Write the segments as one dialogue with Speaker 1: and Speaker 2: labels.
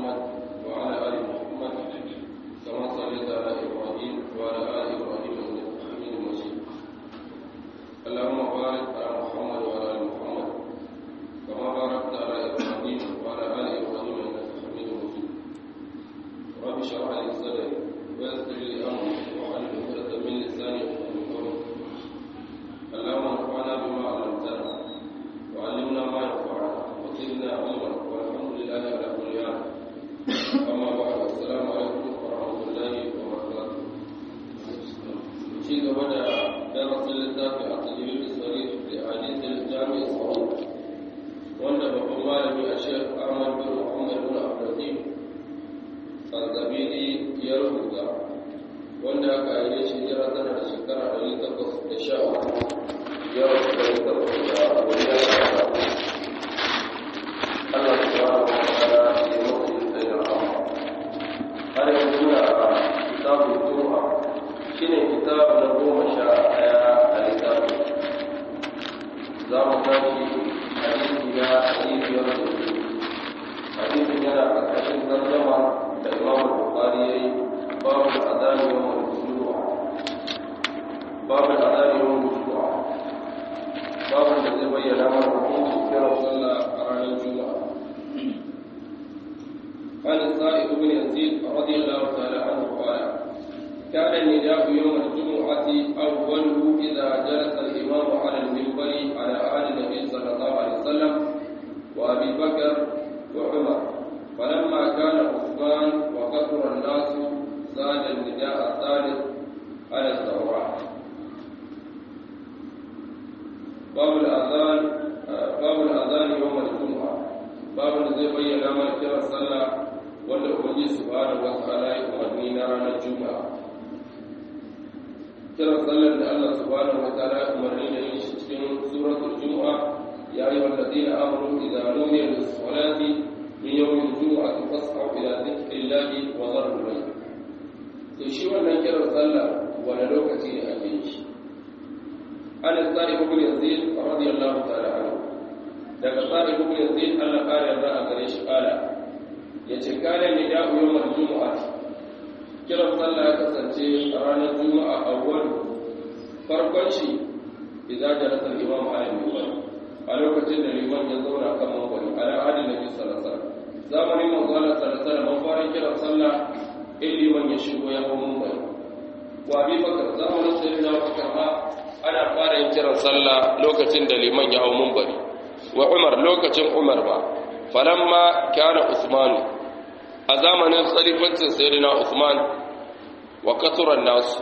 Speaker 1: محمد وعلى آل محمد كما صليت على إبراهيم وعلى آل إبراهيم إنك حميد مجيد اللهم بارك على محمد وعلى آل محمد كما باركت على إبراهيم وعلى آل إبراهيم إنك حميد مجيد رب اشرح لي صدري ويسر لي أمري واحلل عقدة من لساني يفقهوا قولي اللهم انفعنا بما علمتنا وعلمنا ما ينفعنا وزدنا علما والحمد لله على كل حال أما بعد السلام عليكم ورحمة الله وبركاته شيء بدأ درس للذات التجريب الصريح لأحاديث الجامع الصحيح wanda babban malami a shek ahmad bin muhammad bin abdulaziz al-zabidi ya rubuta wanda aka yi shi jira tana da shekara ɗari takwas da sha uku ya rasu ɗari takwas da wani ya sha Allah subhanahu wa ta'ala ya mutu yin tsaye da rahama har yanzu na kitabun juma'a shine kitab na goma sha ɗaya a littafin za mu tashi hadisi na hadisi ya rubuta hadisin yana ƙarƙashin tarjama da imam bukhari yayi babu azani yawm al-jumu'a babu azani yawm al-jumu'a babu da zai bayyana mana hukuncin kiran sallah a ranar juma'a قال السائب بن يزيد رضي الله تعالى عنه قال كان النداء يوم الجمعة أوله إذا جلس الإمام على المنبر على آل النبي صلى الله عليه وسلم وأبي بكر وعمر فلما كان عثمان وكثر الناس زاد النداء الثالث على الزوراء باب الأذان باب الأذان يوم الجمعة باب الذي بين من كرا صلى wanda ubangi subhanahu wa ta'ala ya umarni na ranar juma'a kiran sallar da Allah subhanahu wa ta'ala ya umarni da yin shi cikin suratul juma'a ya yi walladina amru idza nudiya lis-salati min yawmil jumu'ati fas'au ila dhikrillahi wa dharul bayt to shi wannan kiran sallah wani lokaci ne ake yin shi an tsari ibn yazid radiyallahu ta'ala anhu daga tsari ibn yazid Allah kare yarda a gare shi kala yace kana ni da yawmul jumu'ati kiran sallah ya kasance a ranar juma'a awwal farkon shi idan jalasa al-imam ala al-minbar a lokacin da liman ya zauna kan mambari ala adin nabi sallallahu alaihi wasallam zamanin manzo Allah sallallahu alaihi wasallam fara kiran sallah in liman ya shigo ya hawo mambari wa abi bakar zamanin sayyidina bakar ma ana fara yin kiran sallah lokacin da liman ya hawo mambari wa umar lokacin umar ba falamma kana usmanu a zamanin khalifancin sayyidina usman wa kasuran nasu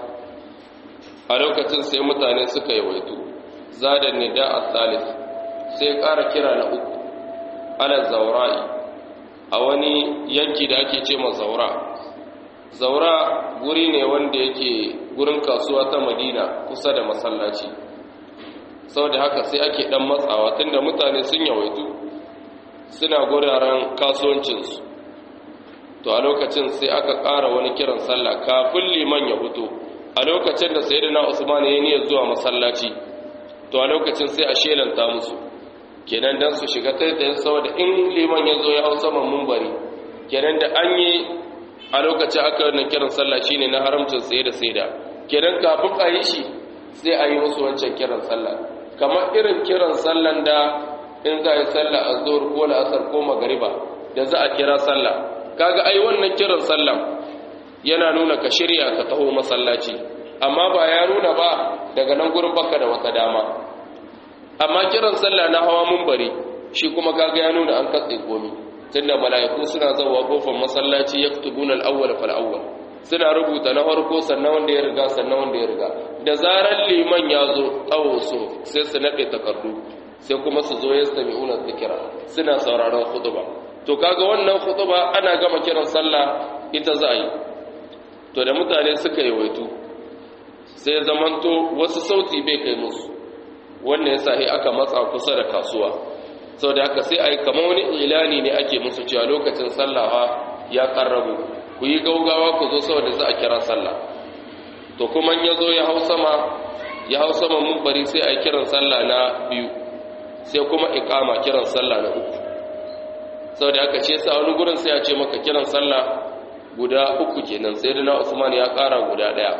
Speaker 1: a lokacin sai mutane suka yawaitu zadan nida al-thalith sai ƙara kira na uku ala zaura'i a wani yanki da ake ce ma zaura zaura guri ne wanda yake gurin kasuwa ta madina kusa da masallaci sau da haka sai ake ɗan matsawa tunda mutane sun yawaitu suna guraren kasuwancinsu to a lokacin sai aka ƙara wani kiran sallah kafin liman ya fito a lokacin da sayyidina usman ya niyyar zuwa masallaci to a lokacin sai a shelanta musu kenan dan su shiga taitayin saboda in liman ya zo ya hau saman mumbari kenan da an yi a lokacin aka wannan kiran sallah shine na haramcin tsaye da saida kenan kafin a yi shi sai a yi musu wancan kiran sallah kamar irin kiran sallan da in za a yi sallah a zuwar ko la'asar ko magariba da za a kira sallah kaga ai wannan kiran sallah yana nuna ka shirya ka taho masallaci amma ba ya nuna ba daga nan gurin baka da wata dama amma kiran sallah na hawa munbari shi kuma kaga ya nuna an katse komi tunda mala'iku suna zawa kofar masallaci yaktubuna al-awwal fal awwal suna rubuta na farko sannan wanda ya riga sannan wanda ya riga da zarar liman ya zo tsawo so sai su nade takardu sai kuma su zo yastami'una dhikra suna sauraron khutba to kaga wannan khutba ana gama kiran sallah ita za a yi to da mutane suka yawaitu sai zamanto wasu sauti bai kai musu wannan yasa sai aka matsa kusa da kasuwa saboda haka sai ai kamar wani ilani ne ake musu cewa lokacin sallawa ya karrabu ku yi gaugawa ku zo saboda za a kira sallah to kuma ya zo ya hau sama ya hau sama mun bari sai ai kiran sallah na biyu sai kuma iqama kiran sallah na uku saboda haka ce sa wani gurin sai a ce maka kiran sallah guda uku kenan sai da na Usman ya ƙara guda ɗaya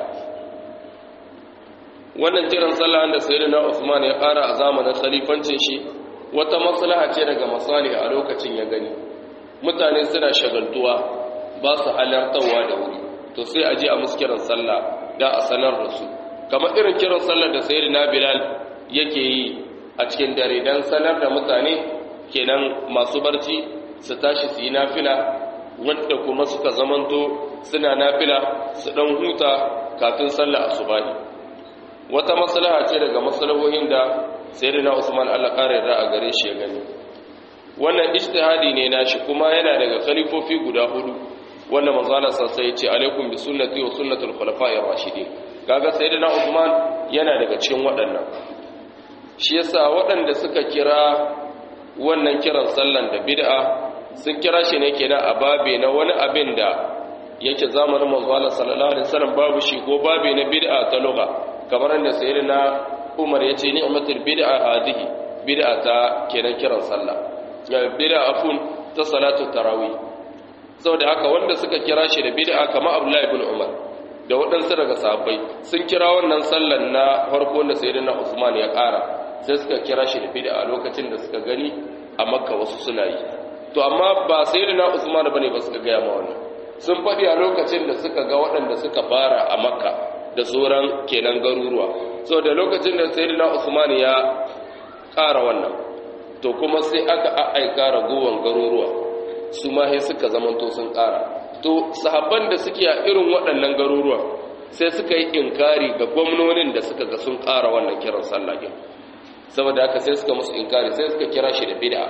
Speaker 1: wannan kiran sallah da sai da na Usman ya ƙara a zamanin khalifancin shi wata maslaha ce daga masalih a lokacin ya gani mutane suna shagaltuwa ba su halartarwa da wuri to sai a je a musu kiran sallah da a sanar da su kamar irin kiran sallar da sayyidina Bilal yake yi a cikin dare dan sanar da mutane kenan masu barci su tashi su yi nafila wanda kuma suka zamanto suna nafila su dan huta kafin sallar asubahi wata maslaha ce daga maslahohin da sayyidina Usman Allah kare da a gare shi ya gani wannan ijtihadi ne nashi kuma yana daga khalifofi guda hudu wanda manzo Allah sai ya ce alaikum bi sunnati wa sunnatul khulafa'ir rashidin kaga sayyidina Usman yana daga cikin waɗannan shi yasa waɗanda suka kira wannan kiran sallan da bid'a sun kira shi ne kenan a babe na wani abin da yake zamanin manzo Allah sallallahu alaihi wasallam babu shi ko babe na bid'a ta lugha kamar da sayyidina Umar yace ni'matul bid'a hadihi bid'a ta kenan kiran sallah bid'a afun ta salatu tarawih saboda haka wanda suka kira shi da bid'a kamar Abdullah ibn Umar da waɗansu daga sahabbai sun kira wannan sallan na farko da sayyidina Usman ya ƙara sai suka kira shi da bid'a lokacin da suka gani a Makka wasu suna yi to amma ba sayyidina Usman bane ba suka ga ma wannan sun faɗi a lokacin da suka ga waɗanda suka fara a Makka da sauran kenan garuruwa saboda lokacin da sayyidina Usman ya ƙara wannan to kuma sai aka aika ragowar garuruwa su ma sai suka zamanto sun ƙara to sahabban da suke a irin waɗannan garuruwa sai suka yi inkari ga gwamnonin da suka ga sun ƙara wannan kiran sallah din saboda haka sai suka musu inkari sai suka kira shi da bid'a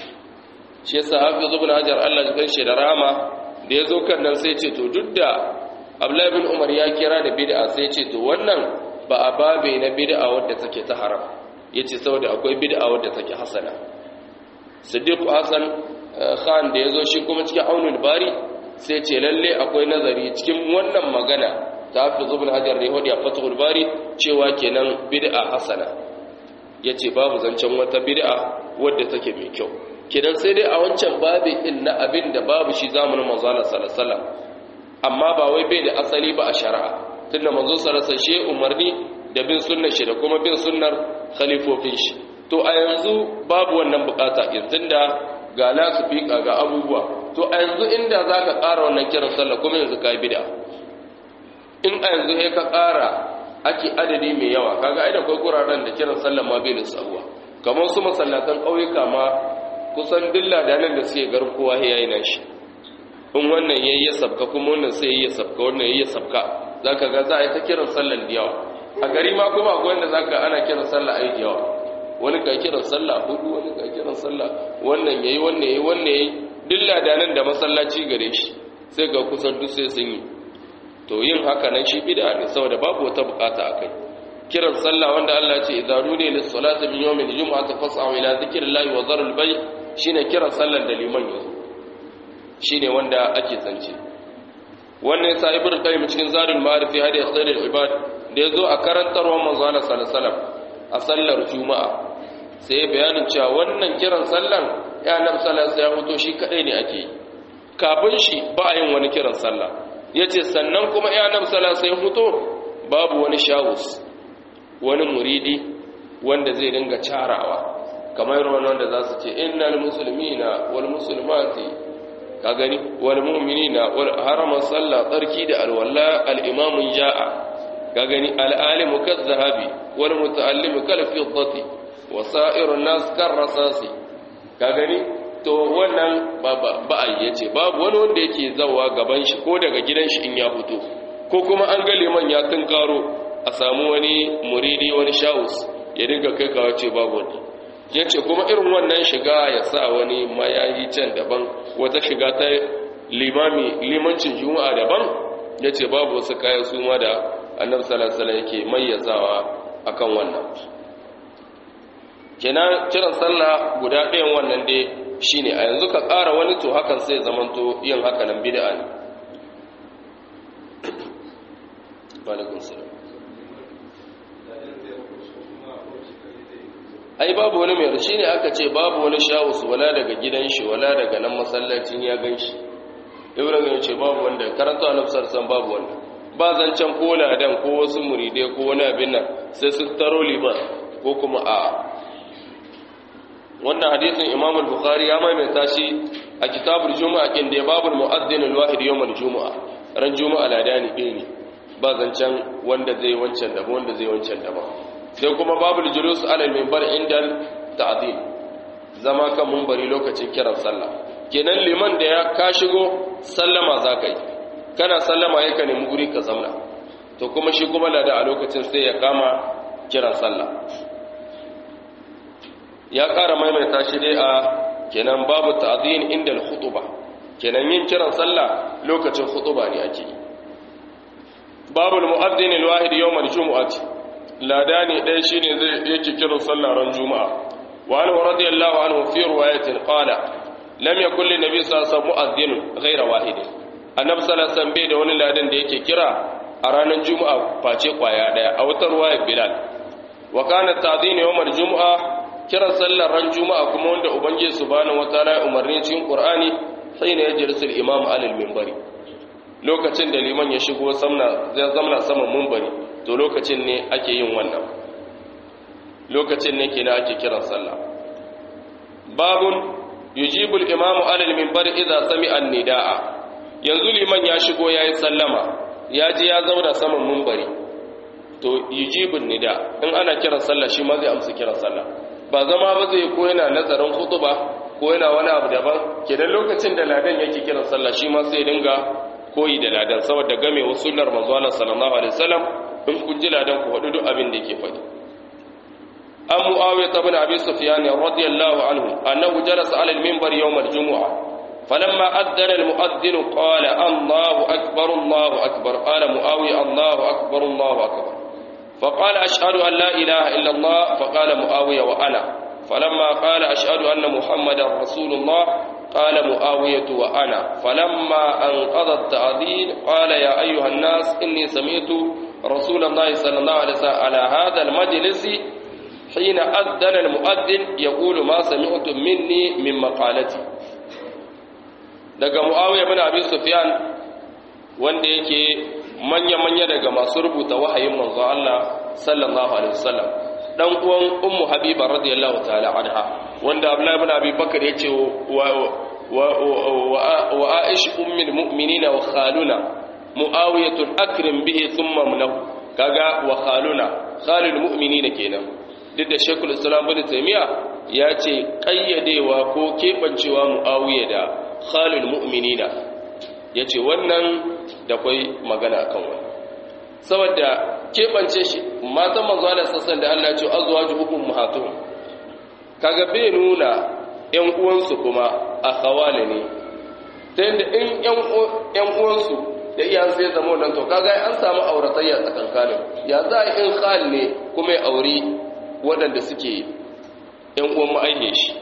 Speaker 1: shi yasa hafiz ibn hajar Allah ya shi da rama da yazo kan nan sai ce to duk da Abdullah ibn Umar ya kira da bid'a sai ce to wannan ba a babe na bid'a wadda take ta haram yace saboda akwai bid'a wadda take hasana Siddiq Hassan Khan da yazo shi kuma cikin Aunul Bari sai ce lalle akwai nazari cikin wannan magana ta hafiz ibn hajar da yahudi a fathul bari cewa kenan bid'a hasana yace babu zancen wata bid'a wadda take mai kyau kenan sai dai a wancan babi din na abin da babu shi zamanin manzo Allah sallallahu alaihi wasallam amma ba wai bai da asali ba a shari'a tunda manzo sallallahu alaihi wasallam umarni da bin sunnar shi da kuma bin sunnar khalifofin shi to a yanzu babu wannan bukata yanzu da ga lasifika ga abubuwa to a yanzu inda za ka ƙara wannan kiran sallah kuma yanzu ka yi bida in a yanzu ya ka ƙara ake adadi mai yawa kaga ai da kai guraren da kiran sallah ma bai lissabuwa kamar su masallatan ƙauyuka ma kusan dilla da nan da suke garkuwa ya yi nashi in wannan ya yi sabka kuma wannan sai ya yi sabka wannan ya yi sabka za ka ga za a yi ta kiran sallan da yawa a gari ma kuma akwai wanda za ka ana kiran sallah a yi da yawa wani ka kiran sallah hudu wani ka kiran sallah wannan yayi wannan yayi wannan yayi duk ladanan da masallaci gare shi sai ga kusan duk sai sun yi to yin haka nan shi bid'a ne saboda babu wata bukata akai kiran sallah wanda Allah ya ce idza nudiya lis salati min yawmil jum'ati fas'au ila dhikrillahi wa dharul bay shine kiran sallar da liman yazo shine wanda ake zance wannan yasa ibnu qayyim cikin zadul ma'arif hadi khairul ibad da yazo a karantarwar manzo Allah sallallahu alaihi wasallam a sallar juma'a sai ya bayanin cewa wannan kiran sallan ya nan sallar sai ya fito shi kadai ne ake yi kafin shi ba a yin wani kiran sallah yace sannan kuma ya nan sallar sai ya fito babu wani shawus wani muridi wanda zai dinga carawa kamar wanda za su ce innal muslimina wal muslimati ka gani wal mu'minina wal harama sallah tsarki da alwala al imamun ja'a ka gani al alimu kadhahabi wal muta'allimu kal fiddati wa sa'irun nas kar rasasi ka gani to wannan ba a yace babu wani wanda yake zawa gaban shi ko daga gidan shi in ya fito ko kuma an ga liman ya tunkaro a samu wani muridi wani shawus ya dinga kai kawo ce babu wani ya ce kuma irin wannan shiga ya sa wani mayayi can daban wata shiga ta limami limancin juma'a daban ya ce babu wasu kayan su ma da annabi salasala yake mayyazawa akan wannan kenan kiran sallah guda ɗayan wannan dai shine a yanzu ka ƙara wani to hakan sai zamanto yin haka nan bid'a ne alaikum salam ai babu wani mai shi ne aka ce babu wani shawus wala daga gidan shi wala daga nan masallacin ya gan shi ibrahim ya ce babu wanda karanta a nafsar san babu wanda ba zancen ko ladan ko wasu muridai ko wani abin nan sai su taro liman ko kuma a wannan hadisin imam al-bukhari ya maimaita shi a kitabul juma'a kin da babul mu'addin al-wahid yawm al-juma'a ran juma'a ladani ɗaya ne ba zancen wanda zai wancan da wanda zai wancan da ba sai kuma babul julus alal minbar indal ta'dil zama kan munbari lokacin kiran sallah kenan liman da ya ka shigo sallama zaka yi kana sallama ya ka nemi guri ka zamna to kuma shi kuma lada a lokacin sai ya kama kiran sallah ya ƙara maimaita shi dai a kenan babu ta'dhin inda al-khutba kenan yin kiran sallah lokacin khutba ne ake yi babu al-mu'adhdhin al-wahid yawm al-jum'ati ladani dai shine zai yake kiran sallah ran juma'a wa anhu radiyallahu anhu fi riwayatin qala lam yakul li nabiy sallallahu alaihi wasallam mu'adhdhin ghayra wahid annabi sallallahu alaihi wasallam bai da wani ladan da yake kira a ranar juma'a face kwaya daya a wata ruwayar bilal wa kana ta'dhin yawm al-jum'a kiran sallar ran juma'a kuma wanda ubangiji subhanahu wataala ya umarni cikin qur'ani sai ne yajlisul imam alal minbari lokacin da liman ya shigo samna zai zamna saman minbari to lokacin ne ake yin wannan lokacin ne kenan ake kiran sallah babun yujibu al-imam alal minbari idza sami'a an-nidaa yanzu liman ya shigo yayi sallama ya ji ya zauna saman minbari to yujibu nida in ana kiran sallah shi ma zai amsa kiran sallah ba zama ba zai ko yana nazarin hutuba ko yana wani abu daban kenan lokacin da ladan yake kiran sallah shi ma sai dinga koyi da ladan saboda game wa sunnar manzo Allah sallallahu alaihi wasallam in kun ji ladan ku hadu duk abin da yake faɗi an muawiya ibn abi sufyan radiyallahu anhu annahu jalasa ala al-minbar yawm al-jumu'ah falamma addana al-mu'adhdhin qala Allahu akbar Allahu akbar qala muawiya Allahu akbar Allahu akbar فقال أشهد أن لا إله إلا الله فقال معاوية وأنا فلما قال أشهد أن محمد رسول الله قال معاوية وأنا فلما أنقض التعذير قال يا أيها الناس إني سمعت رسول الله صلى الله عليه وسلم على هذا المجلس حين أذن المؤذن يقول ما سمعتم مني من مقالتي daga Muawiya bin Abi Sufyan wanda yake manya-manya daga masu rubuta wahayin manzo Allah sallallahu alaihi wasallam dan uwan ummu habiba radiyallahu ta'ala anha wanda abdullahi ibn abi bakr yace wa wa wa aish ummul mu'minina wa khaluna muawiyatun akrim bihi thumma munahu kaga wa khaluna khalul mu'minina kenan duk da shekul islam bin taymiya ya ce kayyadewa ko kebancewa muawiya da khalul mu'minina yace wannan da kwai magana akan wani saboda keɓance shi matan manzo da sassan da Allah ce azuwa ji hukun muhatun kaga bai nuna ‘yan uwansu kuma a hawale ne ta yadda in ‘yan uwansu da iyan sai zama nan to kaga an samu auratayya tsakankanin ya za a in hal ne kuma ya auri waɗanda suke ‘yan uwan ma'aihe shi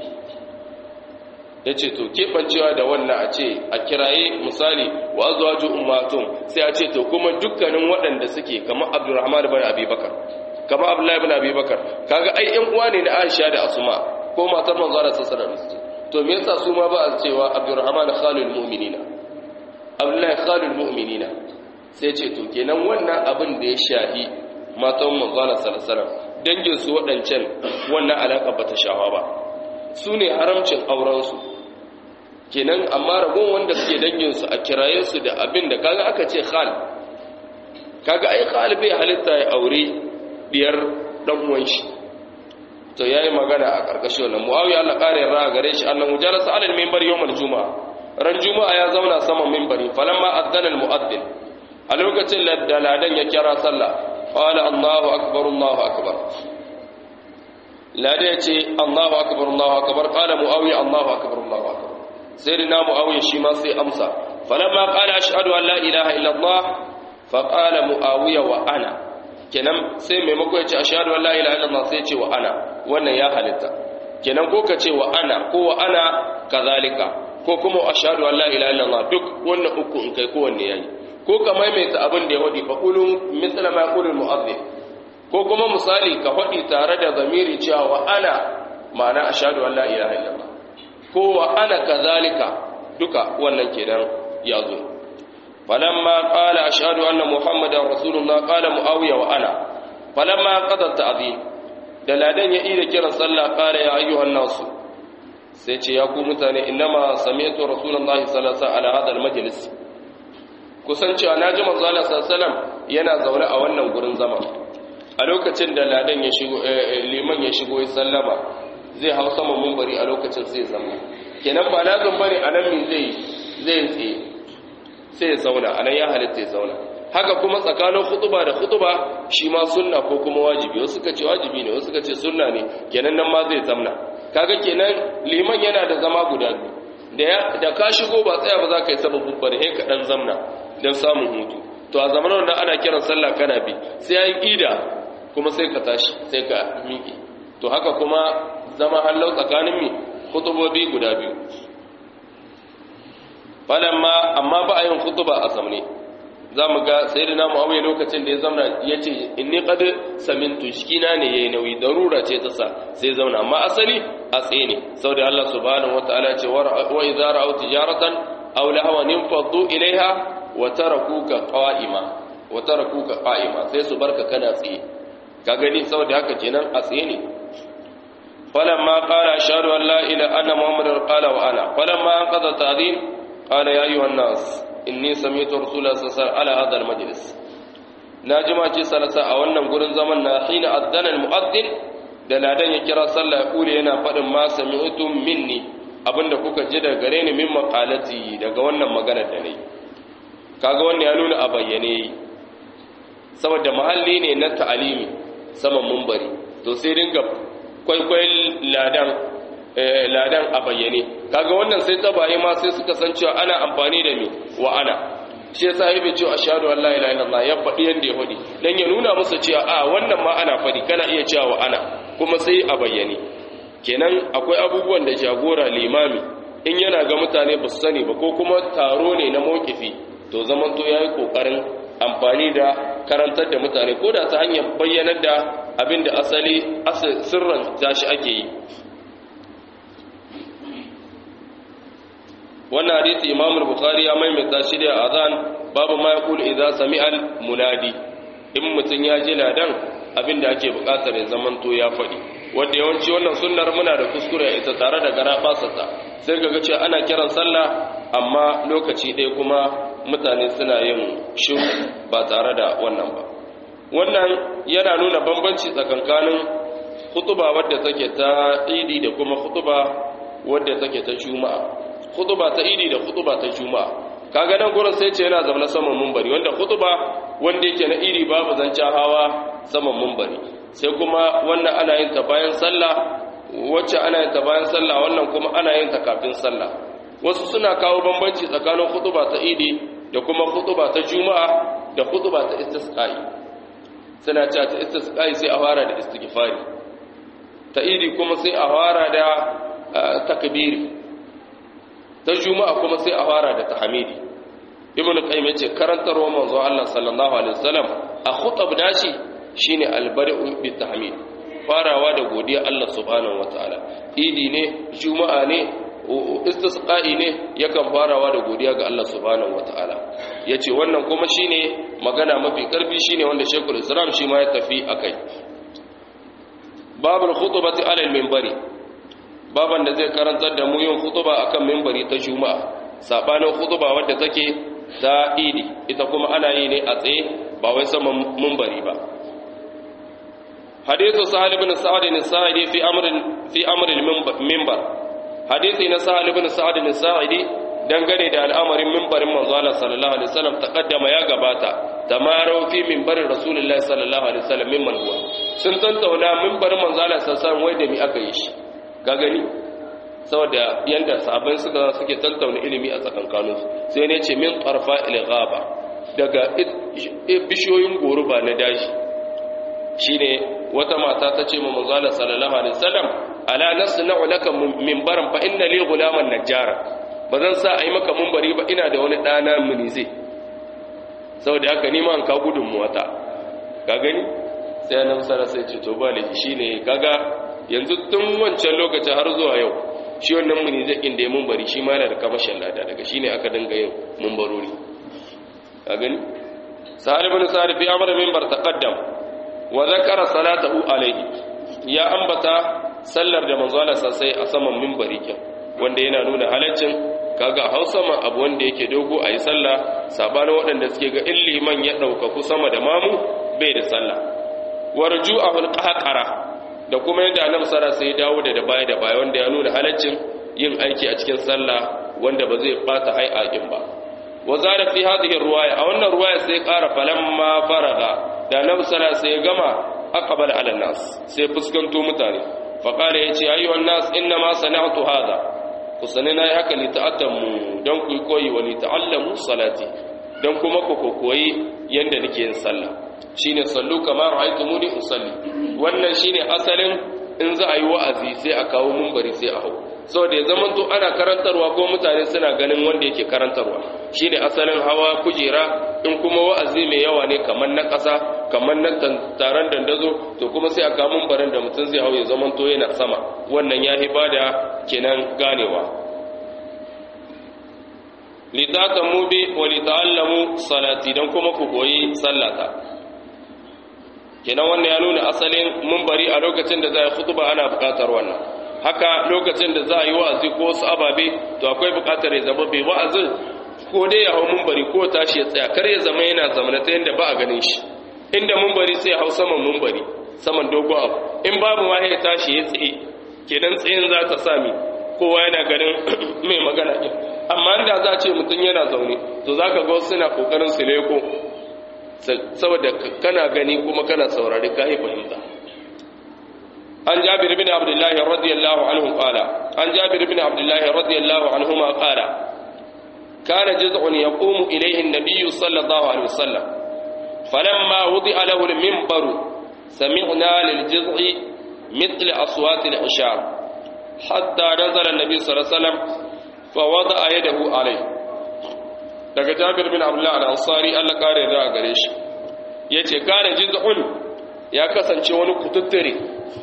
Speaker 1: ya ce to keɓancewa da wannan a ce a kiraye misali wa azuwa ji umatun sai a ce to kuma dukkanin waɗanda suke kamar abdurrahman bin abubakar kamar abdullahi bin abubakar kaga ai yan uwa ne da aisha da asuma ko matar manzo da sassara su to me yasa su ma ba a cewa abdurrahman khalil mu'minina abdullahi khalil mu'minina sai ce to kenan wannan abin da ya shahi matan manzo da sallallahu dangin su waɗancan wannan alaka bata shawa ba su ne haramcin aurensu kenan amma ragon wanda suke danginsu a kiraye su da abin da kaga aka ce khal kaga ai khal bai halitta ya aure diyar dan uwan shi to yayi magana a karkashin wannan muawiya Allah kare ra gare shi annahu jalasa ala al-minbar yawm al-jumu'a ran juma'a ya zauna saman minbari falamma adzana al-mu'adhdhin a lokacin da ladan ya kira sallah qala Allahu akbar Allahu akbar lada ya ce Allahu akbar Allahu akbar qala muawiya Allahu akbar Allahu akbar sai da muawiya shi ma sai amsa falamma qala ashhadu an la ilaha illa Allah fa qala muawiya wa ana kenan sai maimako ya ce ashhadu an la ilaha illa Allah sai ya ce wa ana wannan ya halitta kenan ko ka ce wa ana ko wa ana kazalika ko kuma ashhadu an la ilaha illa Allah duk wannan uku in kai kowanne yayi ko ka maimaita abin da ya wadi fa qulu mithla ma yaqulu al-mu'adhdhin ko kuma misali ka faɗi tare da zamiri cewa wa ana ma'ana ashhadu an la ilaha illallah ko wa ana kazalika duka wannan kenan ya zo falamma qala ashhadu anna muhammadar rasulullah qala muawiya wa ana falamma qada ta'zim da ladan ya ida kiran sallah qala ya ayyuhan nasu sai ce ya ku mutane innama sami'tu rasulullahi sallallahu alaihi wasallam ala hadal majlis kusan cewa naji manzo Allah sallallahu alaihi yana zaune a wannan gurin zama a lokacin da ladan ya shigo liman ya shigo ya sallama zai hau sama munbari a lokacin sai zama kenan ba lazim bane anan min zai zai tsaye sai ya zauna anan ya halitta ya zauna haka kuma tsakanin khutuba da khutuba shi ma sunna ko kuma wajibi wasu suka ce wajibi ne wasu suka ce sunna ne kenan nan ma zai zamna kaga kenan liman yana da zama guda biyu da ka shigo ba tsaya ba za ka yi sababin bari sai ka dan zamna don samun hutu to a zamanin da ana kiran sallah kana bi sai ya yi ida kuma sai ka tashi sai ka miƙe to haka kuma zama hallau tsakanin mi kutubobi guda biyu falamma amma ba a yin kutuba a zamne za mu ga sai da namu awai lokacin da ya zamna ya ce inni qad samintu shikina ne yayi nauyi darura ce ta sa sai zauna amma asali a tsaye ne saboda Allah subhanahu wataala ce wa idza ra'aw tijaratan aw lahwan infaddu ilaiha wa tarakuka qa'ima wa tarakuka qa'ima sai su barka kana tsaye ka gani saboda haka kenan a tsaye ne falamma qala ashhadu an la ilaha anna muhammadar qala wa ana falamma qada ta'dhin qala ya ayyuhan nas inni sami'tu rasulullahi sallallahu alaihi wasallam ala hadha almajlis najima ce salasa a wannan gurin zaman na hina addana almu'addin da ladan ya kira sallah ya kule yana fadin ma sami'tu minni abinda kuka ji daga gare ni min maqalati daga wannan maganar da nayi kaga wannan ya nuna a bayyane saboda mahalli ne na ta'alimi saman mumbari to sai dinga kwaikwayon ladan ladan a bayyane kaga wannan sai tabaye ma sai suka san cewa ana amfani da me wa ana shi yasa yabi cewa ashhadu an la ilaha illallah ya faɗi yanda ya faɗi dan ya nuna musu cewa a wannan ma ana faɗi kana iya cewa wa ana kuma sai a bayyane kenan akwai abubuwan da jagora limami in yana ga mutane ba su sani ba ko kuma taro ne na mawkifi to zaman to yayi kokarin amfani da karantar da mutane ko da ta hanyar bayyanar da abin da asali sirran tashi ake yi wannan hadisi imam al-bukhari ya maimaita shi da azan babu ma yaqul idza sami'a al-munadi in mutun ya ji ladan abinda ake bukatar ya zamanto ya fadi wanda yawanci wannan sunnar muna da kuskure ita tare da gara basata sai kaga cewa ana kiran sallah amma lokaci ɗaya kuma mutane suna yin shiru ba tare da wannan ba wannan yana nuna bambanci tsakankanin khutuba wadda take ta idi da kuma khutuba wadda take ta juma'a khutuba ta idi da khutuba ta juma'a kaga nan gurin sai ce yana zaune saman munbari wanda khutuba wanda yake na idi babu zancen hawa saman munbari sai kuma wannan ana yin ta bayan sallah wacce ana yin ta bayan sallah wannan kuma ana yin ta kafin sallah wasu suna kawo bambanci tsakanin khutuba ta idi da kuma khutuba ta juma'a da khutuba ta istisqa'i suna cewa ta istisqa'i sai a fara da istighfari ta idi kuma sai a fara da takbiri ta juma'a kuma sai a fara da tahmidi ibn qayyim yace karantarwa manzo Allah sallallahu alaihi wasallam a khutab dashi shine albari'u bit tahmid farawa da godiya Allah subhanahu wataala idi ne juma'a ne istisqa'i ne yakan farawa da godiya ga Allah subhanahu wataala yace wannan kuma shine magana mafi karfi shine wanda Sheikhul Islam shi ma ya tafi akai babul khutbati ala al-minbari baban da zai karantar da mu yin khutuba akan minbari ta juma'a sabanin khutuba wadda take ta idi ita kuma ana yi ne a tsaye ba wai saman minbari ba hadithu sahal ibn sa'd bin sa'idi fi amr fi amr al-minbar hadisi na sahal ibn sa'd bin sa'idi dangane da al'amarin minbarin manzo Allah sallallahu alaihi wasallam taqaddama ya gabata tamaro fi minbarin rasulullahi sallallahu alaihi wasallam mimman huwa sun tantauna minbarin manzo Allah sallallahu alaihi wasallam wai da mi aka yi shi ka gani saboda yanda sahabbai suka suke tantauna ilimi a tsakankanin su sai ne ce min qarfa il ghaba daga bishiyoyin goruba na dashi shine wata mata ta ce ma manzo Allah sallallahu alaihi wasallam ala nasna'u laka minbaran fa inna li ghulaman najjara bazan sa ayi maka minbari ba ina da wani dana munize saboda haka ni ma an ka gudun wata ka gani sai annabi sallallahu alaihi wasallam to ba laifi shine kaga yanzu tun wancan lokacin har zuwa yau shi wannan muni zakin da ya mumbari shi ma yana da kamashin lada daga shine aka dinga yin mumbarori ka gani sa'ad ibn sa'id fi amr minbar taqaddam wa zakara salatahu alaihi ya ambata sallar da manzo Allah sai a saman minbari kin wanda yana nuna halaccin kaga hausa ma abu wanda yake dogo ayi sallah sabanin waɗanda suke ga in liman ya ɗaukaku sama da mamu bai da sallah warju'ahu alqahqara da kuma yadda annabi sallallahu alaihi dawo da da baya da baya wanda ya nuna halaccin yin aiki a cikin sallah wanda ba zai bata hai'akin ba wa zada fi hadhihi ruwaya a wannan ruwaya sai ƙara falamma faraga da annabi sallallahu alaihi gama aqbala ala nas sai fuskanto mutane fa qala yace ayyuhan nas inna ma sana'tu hadha ku sani na yi haka li ta'attamu don ku koyi wa li ta'allamu salati don kuma ku koyi yanda nake yin sallah shine sallu kamar ra'aytumuni usalli wannan shine asalin in za a yi wa'azi sai a kawo munbari sai a hau saboda ya zama to ana karantarwa ko mutane suna ganin wanda yake karantarwa shine asalin hawa kujera in kuma wa'azi mai yawa ne kamar na ƙasa kamar na taron dandazo to kuma sai a kawo munbarin da mutum zai hau ya zama to yana sama wannan ya bada kenan ganewa litatamu bi wa lita'allamu salati dan kuma ku koyi sallata kenan wannan ya nuna asalin munbari a lokacin da za a yi khutba ana buƙatar wannan haka lokacin da za a yi wa'azi ko wasu ababe to akwai buƙatar ya zama bai wa'azin ko dai ya hau munbari ko tashi ya tsaya kar ya zama yana zamana ta yadda ba a ganin shi inda munbari sai hau saman munbari saman dogo abu in babu ma ya tashi ya tsaye kenan tsayin za ta sami kowa yana ganin mai magana ɗin amma inda za a ce mutum yana zaune to za ka ga wasu suna ƙoƙarin su leko saboda kana gani kuma kana saurari ka yi fahimta an jabir bin abdullahi radiyallahu anhu qala an jabir bin abdullahi radiyallahu anhu ma qala kana juz'un yaqumu ilayhi an-nabiy sallallahu alaihi wasallam falamma wudi'a lahu al-minbar sami'na lil-juz'i مثل أصوات العشار حتى نزل النبي صلى الله عليه وسلم فوضع يده عليه daga Jabir bin Abdullah al-Ansari Allah kare da gare shi yace kana jiz'un ya kasance wani kututture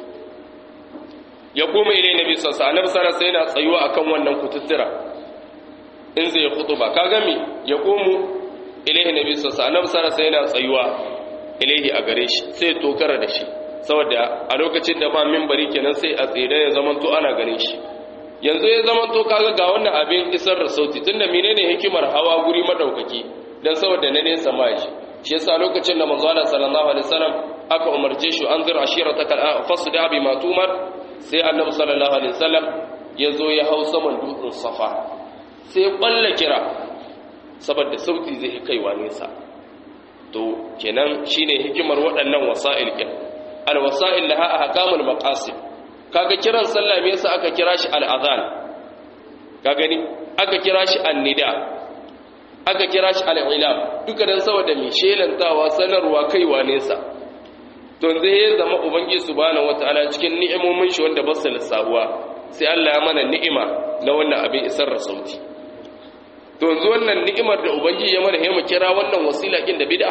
Speaker 1: ya kuma ile nabi sallallahu alaihi wasallam sai yana tsayuwa akan wannan kututtura in zai khutuba kaga mi ya komu ilaihi nabi sallallahu alaihi wasallam sai yana tsayuwa ilaihi a gare shi sai tokara da shi saboda a lokacin da ba minbari kenan sai a tsere ya zamanto ana ganin shi yanzu ya zamanto kaga ga wannan abin isar da sauti tunda menene hikimar hawa guri madaukaki dan saboda na nesa ma shi shi yasa lokacin da manzo Allah sallallahu alaihi wasallam aka umarce shi an zira ashiratakal fasda bi matumar sai annabi sallallahu alaihi wasallam ya zo ya hau saman dutsen safa sai ya kwalla kira saboda sauti zai kaiwa nesa to kenan shine hikimar waɗannan wasa'il kin alwasa'il laha ahkamul maqasid kaga kiran sallah me yasa aka kira shi al'adhan ka gani aka kira shi annida aka kira shi al'ilam duka dan saboda mi shelantawa sanarwa kaiwa nesa to zai ya zama ubangiji subhanahu wataala cikin ni'imomin shi wanda ba su lissahuwa sai Allah ya mana ni'ima na wannan abin isar da sauti to yanzu wannan ni'imar da ubangiji ya mana mu kira wannan wasila kin da bid'a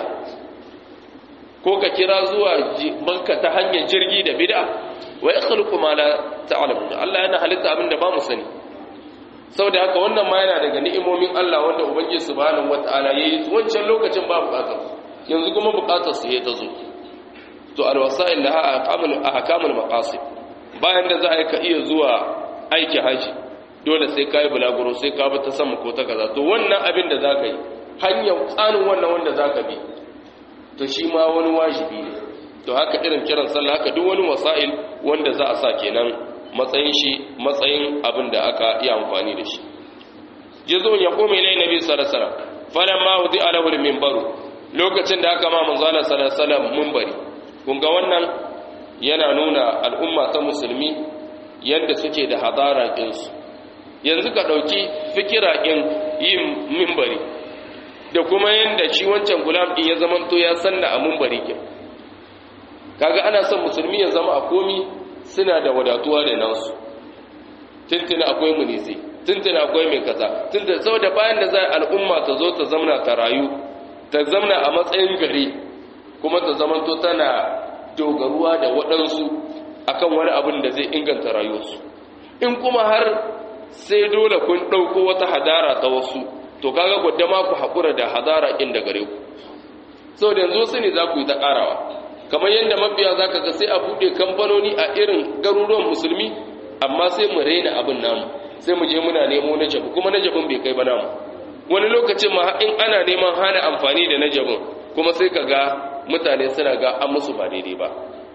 Speaker 1: ko ka kira zuwa banka ta hanyar jirgi da bid'a wa yakhluqu ma la ta'lamun Allah yana halitta abin da ba mu sani saboda haka wannan ma yana daga ni'imomin Allah wanda ubangiji subhanahu wataala yayi wancan lokacin ba bukatar yanzu kuma bukatar su ya tazo to alwasail laha ahkamul ahkamul maqasid bayan da za a ka iya zuwa aiki haji dole sai kai bulaguro sai ka bi ta sama ko ta kaza to wannan abin da zaka yi hanyar tsanin wannan wanda zaka bi to shi ma wani wajibi ne to haka irin kiran sallah haka duk wani wasail wanda za a sa kenan matsayin shi matsayin abin da aka yi amfani da shi jizun ya kome ilai nabi sallallahu alaihi wasallam falamma wudi alahu minbaru lokacin da aka ma manzala sallallahu alaihi wasallam minbari kun ga wannan yana nuna al'umma ta musulmi yadda suke da hadara ɗinsu yanzu ka ɗauki fikira ɗin yin minbari da kuma yadda shi wancan gulam ɗin ya zamanto ya sanna a minbari ke kaga ana son musulmi ya zama a komi suna da wadatuwa da nasu tuntuna akwai munisi tuntuna akwai mai kaza tuntuna saboda bayan da za al'umma ta zo ta zamna ta rayu ta zamna a matsayin gari kuma ta zamanto tana dogaruwa da waɗansu akan wani abin da zai inganta rayuwarsu in kuma har sai dole kun ɗauko wata hadara ta wasu to kaga gwadda ma ku haƙura da hadara inda gare ku sau da yanzu su ne za ku yi ta ƙarawa kamar yadda mabiya za ka ga sai a buɗe kamfanoni a irin garuruwan musulmi amma sai mu raina abin namu sai mu je muna nemo na jabu kuma na jabin bai kai ba namu wani lokacin ma in ana neman hana amfani da na jabin kuma sai ka ga mutane suna ga an musu ba daidai ba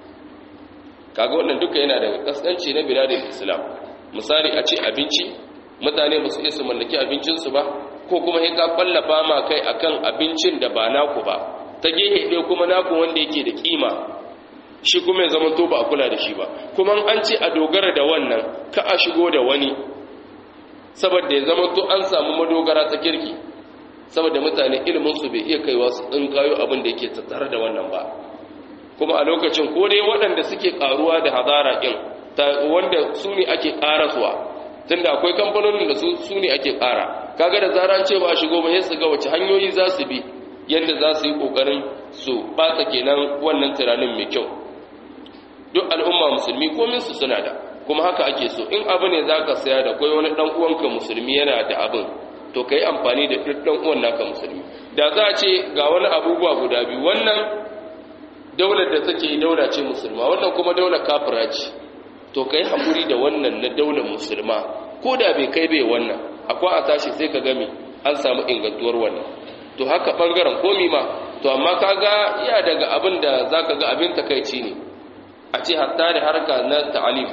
Speaker 1: kaga wannan duka yana daga kaskanci na biladin islam misali a ce abinci mutane ba su iya su mallaki abincinsu ba ko kuma sai ka kwallafa ma kai akan abincin da ba naku ba ta gehe ɗaya kuma naku wanda yake da kima shi kuma ya zama to ba a kula da shi ba kuma an ce a dogara da wannan ka a shigo da wani saboda ya zama to an samu madogara ta kirki saboda mutane iliminsu bai iya kaiwa su ɗin kayo abin da yake tattare da wannan ba kuma a lokacin ko dai waɗanda suke ƙaruwa da hadara ɗin wanda su ne ake ƙaraswa tunda akwai kamfanonin da su ne ake ƙara kaga da zaran ce ba a shigo ba ya su ga wace hanyoyi za su bi yadda za su yi ƙoƙarin su ɓata kenan wannan tunanin mai kyau duk al'umma musulmi komin su suna da kuma haka ake so in abu ne za ka saya da kwai wani ɗan uwanka musulmi yana da abin to ka yi amfani da duk ɗan uwan naka musulmi da za a ce ga wani abubuwa guda biyu wannan daular da take daula ce musulma wannan kuma daular kafira ce to ka yi haƙuri da wannan na daular musulma ko da bai kai bai wannan akwai a tashi sai ka gami an samu ingantuwar wannan to haka ɓangaren komi ma to amma ka ga ya daga abin da za ka ga abin takaici ne a ce hatta da harka na ta'alim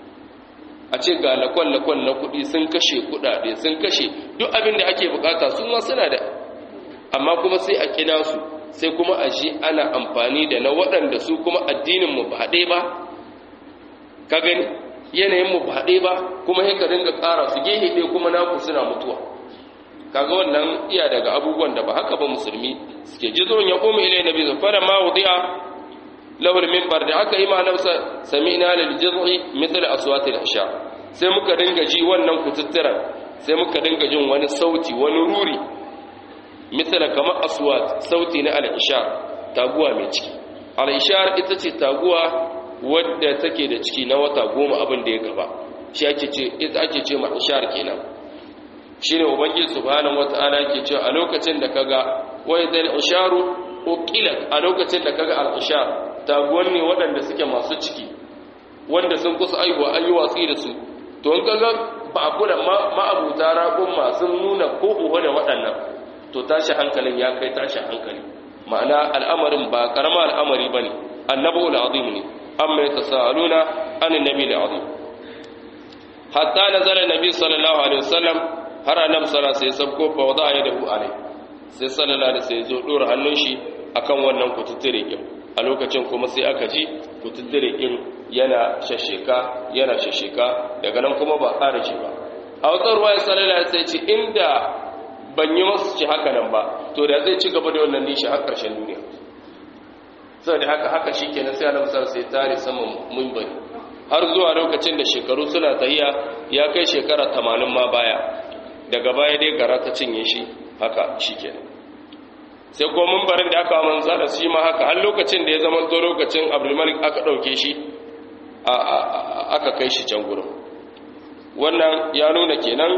Speaker 1: a ce ga lakon-lakon na kuɗi sun kashe kuɗaɗe sun kashe duk abin da ake bukata su ma suna da amma kuma sai a kina su sai kuma a shi ana amfani da na waɗanda su kuma addinin mu ba haɗe ba ka gani yanayin mu ba haɗe ba kuma sai ka dinga ƙara su gehe ɗaya kuma naku suna mutuwa kaga wannan iya daga abubuwan da ba haka ba musulmi suke jizon ya koma ilai nabi zafara ma wudi'a lahul minbar da aka yi ma nafsa sami'na lil jiz'i mithl aswatil isha sai muka dinga ji wannan kututturan sai muka dinga jin wani sauti wani ruri mithl kamar aswat sauti na al isha taguwa mai ciki al isha ita ce taguwa wadda take da ciki na wata goma abin da ya gaba shi ake ce ita ake ce ma ishar kenan shine ubangiji subhanahu wataala yake cewa a lokacin da kaga wa idal isharu uqilat a lokacin da kaga al ishar taguwan ne waɗanda suke masu ciki wanda sun kusa aihuwa an yi watsi da su to in kaga ba a kula ma'abuta ragon masu nuna ko uwa da waɗannan to tashi hankalin ya kai tashi hankali ma'ana al'amarin ba karama al'amari ba ne annabu al'azim ne amma ya tasa'aluna an nabi al'azim hatta nazara nabi sallallahu alaihi wasallam har annabi sallallahu alaihi wasallam ko fa wada ya dahu alai sai sallallahu alaihi wasallam zo dora hannun shi akan wannan kututture din a lokacin kuma sai aka ji kututture din yana shasheka yana shasheka daga nan kuma ba ƙara shi ba a wata ruwa sallallahu alaihi wasallam ce inda ban yi masu ci haka nan ba to da zai ci gaba da wannan nishi har ƙarshen duniya saboda haka haka shi kenan sai annabi sallallahu alaihi wasallam sai tare saman munbari har zuwa lokacin da shekaru suna tahiya ya kai shekara 80 ma baya daga baya dai gara ta cinye shi haka shi kenan sai ko munbarin da aka manza da shi ma haka har lokacin da ya zama to lokacin Abdulmalik aka dauke shi aka kai shi can gurin wannan ya nuna kenan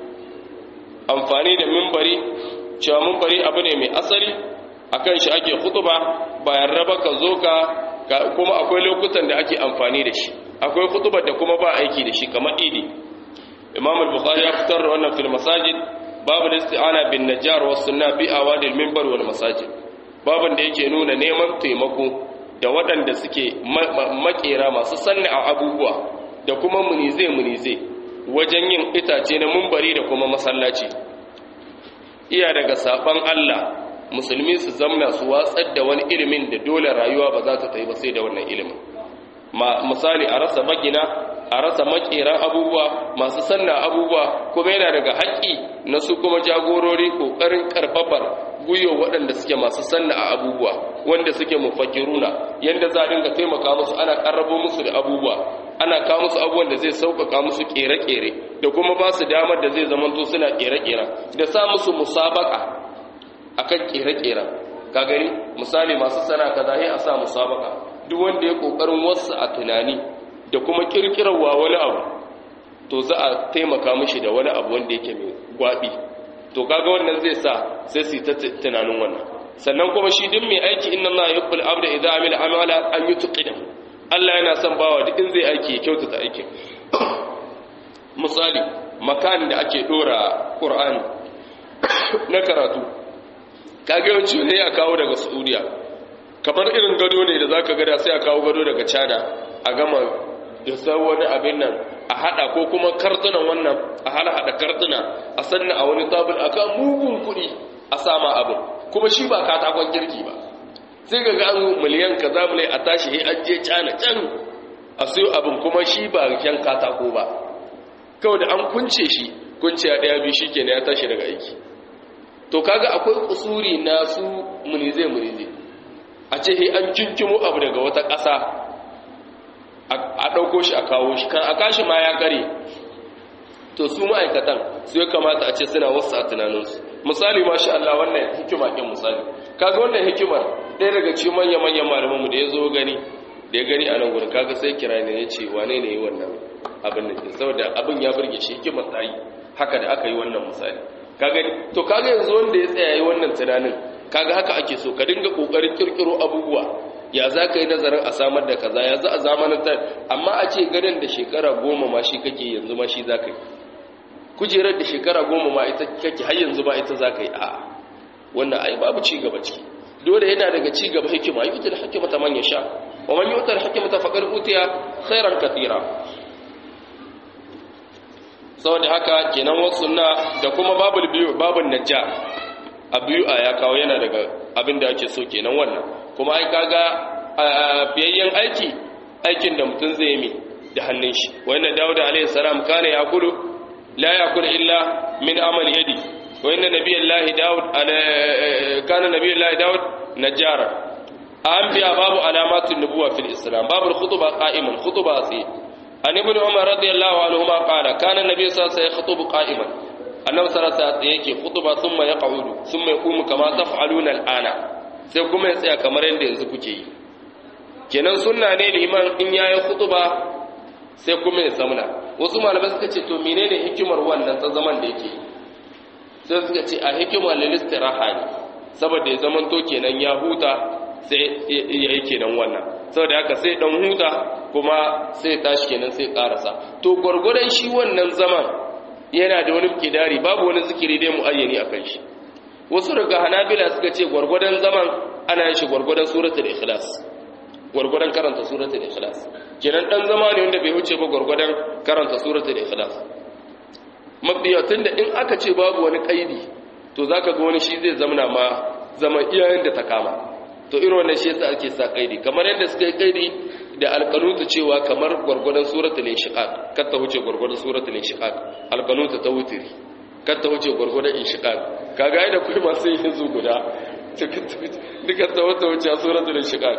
Speaker 1: amfani da mimbari cewa mimbari abu ne mai asali akan shi ake khutuba bayan raba ka zo ka kuma akwai lokutan da ake amfani da shi akwai khutubar da kuma ba aiki da shi kamar idi imam al-bukhari ya fitar da wannan fil masajid babu isti'ana bin najjar wa sunna fi awadil minbar wal masajid babun da yake nuna neman taimako da waɗanda suke makera masu sanni a abubuwa da kuma munize munize wajen yin itace na mumbari da kuma masallaci iya daga saban Allah musulmi su zamna su watsar da wani ilimin da dole rayuwa ba za ta tayi ba sai da wannan ilimin misali a rasa magina a rasa makeran abubuwa masu sanna abubuwa kuma yana daga haƙƙi na su kuma jagorori ƙoƙarin ƙarfafar guyo waɗanda suke masu sanna a abubuwa wanda suke mufakiruna yanda za a dinga taimaka musu ana ƙarrabo musu da abubuwa ana kawo musu abubuwan da zai sauƙaƙa musu ƙere-ƙere da kuma ba su damar da zai zamanto suna ƙere-ƙeren da sa musu musabaka akan ƙere-ƙeren ka gani misali masu sana kaza sai a sa musabaka duk wanda ya kokarin wasu a tunani da kuma kirkirarwa wani abu to za a taimaka mishi da wani abu wanda yake mai gwabi to kaga wannan zai sa sai su ta tunanin wannan sannan kuma shi duk mai aiki inna Allah yuhibbul abda idza amila amala an yutqina Allah yana son bawa duk in zai aiki ya kyautata aikin misali makan da ake dora Qur'ani na karatu kage yawanci ne a kawo daga Saudiya kamar irin gado ne da zaka gada sai a kawo gado daga China a gama da sai wani abin nan a hada ko kuma kartunan wannan a hala hada kartuna a sanna a wani tabul aka mugun kuɗi a sama abin kuma shi ba katakon kirki ba sai ga ga an miliyan kaza mulai a tashi he an je China can a sayo abin kuma shi ba kyan katako ba kawai da an kunce shi kunce a daya biyu shikenan ya tashi daga aiki to kaga akwai kusuri na su munize munize a ce he an kinkimo abu daga wata ƙasa a ɗauko shi a kawo shi kan a kashi ma ya kare to su ma'aikatan su ya kamata a ce suna wasu a tunaninsu misali mashi Allah wannan hikima ɗin misali kaga wannan hikimar ɗaya daga ci manya-manyan malamanmu da ya zo gani da ya gani a nan gudun kaga sai kira ne ya ce wane ne yi wannan abin da ke saboda abin ya burge shi hikimar ta yi haka da aka yi wannan misali kaga to kaga yanzu wanda ya tsaya yi wannan tunanin kaga haka ake so ka dinga kokarin kirkiro abubuwa ya za ka yi nazarin a samar da kaza ya za a zamanantar amma a ce ganin da shekara goma ma shi kake yanzu ma shi za ka yi kujerar da shekara goma ma ita kake har yanzu ba ita za ka yi a wannan ai babu ci gaba ciki dole yana daga ci gaba hikima yi utar hikima ta manya sha wa man yi utar hikima ta faƙar utiya khairan katira saboda haka kenan wasu na da kuma babul biyu babul najja a biyu a ya kawo yana daga abin da ake so kenan wannan kuma ai kaga biyayyen aiki aikin da mutum zai yi da hannun shi wannan dawud alaihi salam kana yakulu la yakulu illa min amali yadi wa inna nabiyallahi dawud kana nabiyallahi dawud najjara an biya babu alamatun nubuwa fil islam babu khutba qa'iman khutba sai an ibn umar radiyallahu anhu ma qala kana nabiy sallallahu alaihi wasallam yakhutubu qa'iman annabi sallallahu alaihi wasallam yake khutba thumma yaq'udu thumma yaqumu kama taf'aluna al'ana sai kuma ya tsaya kamar yadda yanzu kuke yi kenan sunna ne liman in yayi khutba sai kuma ya zamna wasu malamai suka ce to menene hikimar wannan ta zaman da yake sai suka ce a hikimar lil istiraha ne saboda ya zaman to kenan ya huta sai ya yi kenan wannan saboda haka sai dan huta kuma sai tashi kenan sai karasa to gurgurdan shi wannan zaman yana da wani kidari babu wani zikiri dai muayyani akan shi wasu daga hanabila suka ce gwargwadon zaman ana yin shi gwargwadon suratul ikhlas gwargwadon karanta suratul ikhlas kenan dan zama ne wanda bai wuce ba gwargwadon karanta suratul ikhlas mabiyatun da in aka ce babu wani kaidi to zaka ga wani shi zai zamana ma zama iyayen da ta kama to irin wannan shi yasa ake sa kaidi kamar yadda suka yi kaidi da alqanutu cewa kamar gwargwadon suratul inshiqaq kar ta wuce gwargwadon suratul inshiqaq alqanutu ta wutiri kar ta wuce gwargwadon inshiqaq kaga ai da kuma masu yin zu guda duka ta wata wuce suratul inshiqaq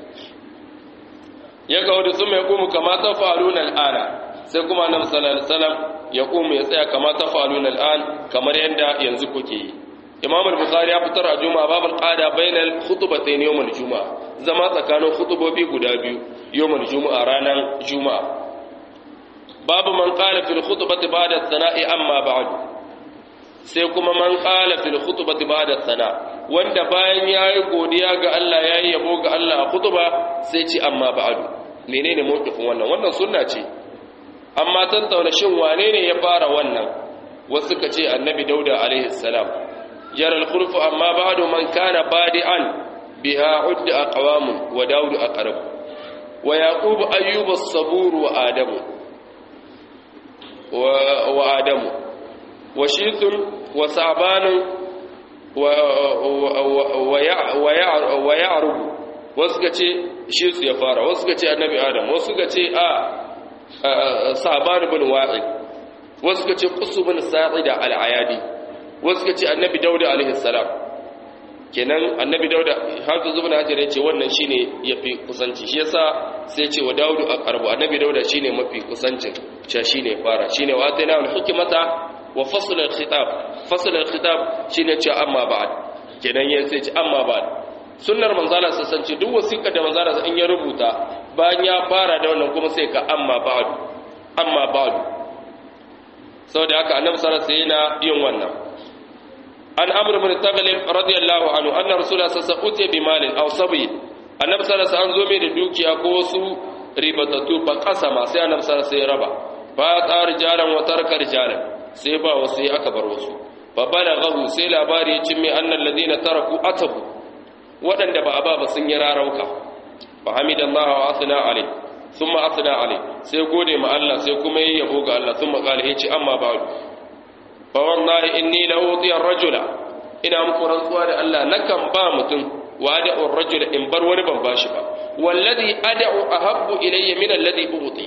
Speaker 1: ya ga wanda sun mai kuma kama ta faluna al'ana sai kuma annabi sallallahu alaihi wasallam ya kuma ya tsaya kama ta faluna al'an kamar yadda yanzu kuke yi imam al-bukhari ya fitar a juma'a babul qada bainal khutbatayn yawm al-juma'a zama tsakanin khutubobi guda biyu yawm al-juma'a ranar juma'a babu man qala fil khutbati ba'da sana'i amma ba'd sai kuma man qala fil khutbati ba'da sana wanda bayan yayi godiya ga Allah yayi yabo ga Allah a khutba sai ci amma ba'd menene mawqifin wannan wannan sunna ce amma tantauna shin wane ne ya fara wannan wasu ka ce annabi dauda alaihi salam جرى الخلف أما بعد من كان بادئا بها عد أقوام وداود أقرب ويعقوب أيوب الصبور وآدم و... وآدم وشيث وصعبان و... و... ويع... ويع... ويعرب وسكتي شيث يفارا وسكتي النبي آدم وسكتي آه صعبان بن واعد وسكتي قص بن ساعد العيادي wasu ka ce annabi dauda alaihissalam kenan annabi dauda haka zuba na hajjara ce wannan shi ne ya fi kusanci shi yasa sai ce wa daudu a karbu annabi dauda shi ne mafi kusancin cewa shi ne fara shi ne wa ta yana hikimata wa fasular khitab fasular khitab shi ne cewa amma ba'ad kenan ya sai ce amma ba'ad sunnar manzala sassance duk wasiƙar da manzala in ya rubuta bayan ya fara da wannan kuma sai ka amma ba'du amma ba'du saboda haka annabi sallallahu alaihi wasallam yana yin wannan an amr ibn taghlib radiyallahu anhu anna rasulullah sallallahu alaihi wasallam bi malin aw sabi annabi sallallahu alaihi wasallam zo mai da dukiya ko wasu ribatatu ba kasama sai annabi sallallahu alaihi wasallam raba fa tsar jaran wa tarkar jaran sai ba wasu ya aka bar wasu fa balaghahu sai labari ya cimme annal ladina taraku atabu wadanda ba aba ba sun yi rarauka fa hamidallahi wa asna alaihi thumma asna alaihi sai gode ma Allah sai kuma yayi yabo ga Allah thumma qala yace amma ba'du fa wallahi inni la uti ar-rajula ina muku rantsuwa da Allah nakan ba mutum wa ad'u ar-rajula in bar wani ban bashi ba wallazi ad'u ahabbu ilayya min alladhi uti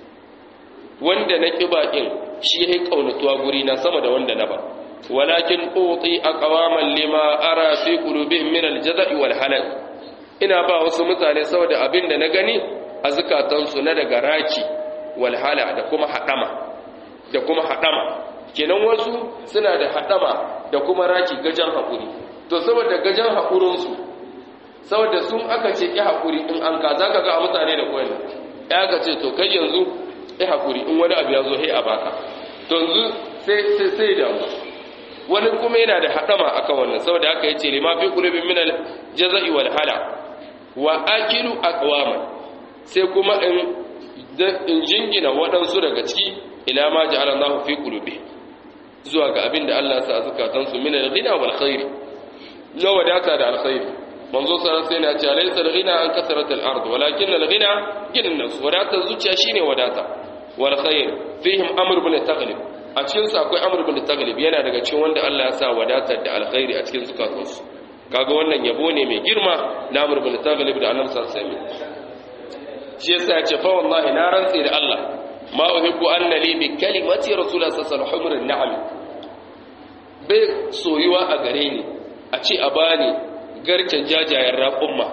Speaker 1: wanda na kiba din shi yayi kaunatuwa guri na sama da wanda na ba walakin uti aqwaman lima ara fi qulubihim min al-jaza'i wal halal ina ba wasu mutane saboda abin da na gani a zukatansu na daga raki wal hala da kuma hadama da kuma hadama kenan wasu suna da hadama da kuma raki gajan hakuri to saboda gajan hakurinsu saboda sun aka ce ki hakuri in an ka zaka ga mutane da koyi ya ga ce to kai yanzu ki hakuri in wani abu ya zo he a baka to yanzu sai sai sai da wani kuma yana da hadama akan wannan saboda haka yace lima fi qulubi min al jazai wal hala wa akilu aqwaman sai kuma in in jingina waɗansu daga ciki ila ma ja'ala Allahu fi qulubi zuwa ga abinda Allah ya sa zakatansu min al-ghina wal khair la wadata da al-khair manzo sallallahu alaihi wasallam ya ce laysa al-ghina an kasrat al-ard walakin al-ghina gina nas wadata zuciya shine wadata wal khair fihim amr ibn taghlib a cikin su akwai amr ibn taghlib yana daga cikin wanda Allah ya sa wadatar da al-khairi a cikin zukatansu kaga wannan yabo ne mai girma na amr ibn taghlib da annabi sallallahu alaihi wasallam shi yasa ya ce fa wallahi na rantsi da Allah ma uhibbu anna li bi kalimati rasulullah sallallahu alaihi wasallam na'am bai soyuwa a gare ni a ce a bani garken jajayen raƙumma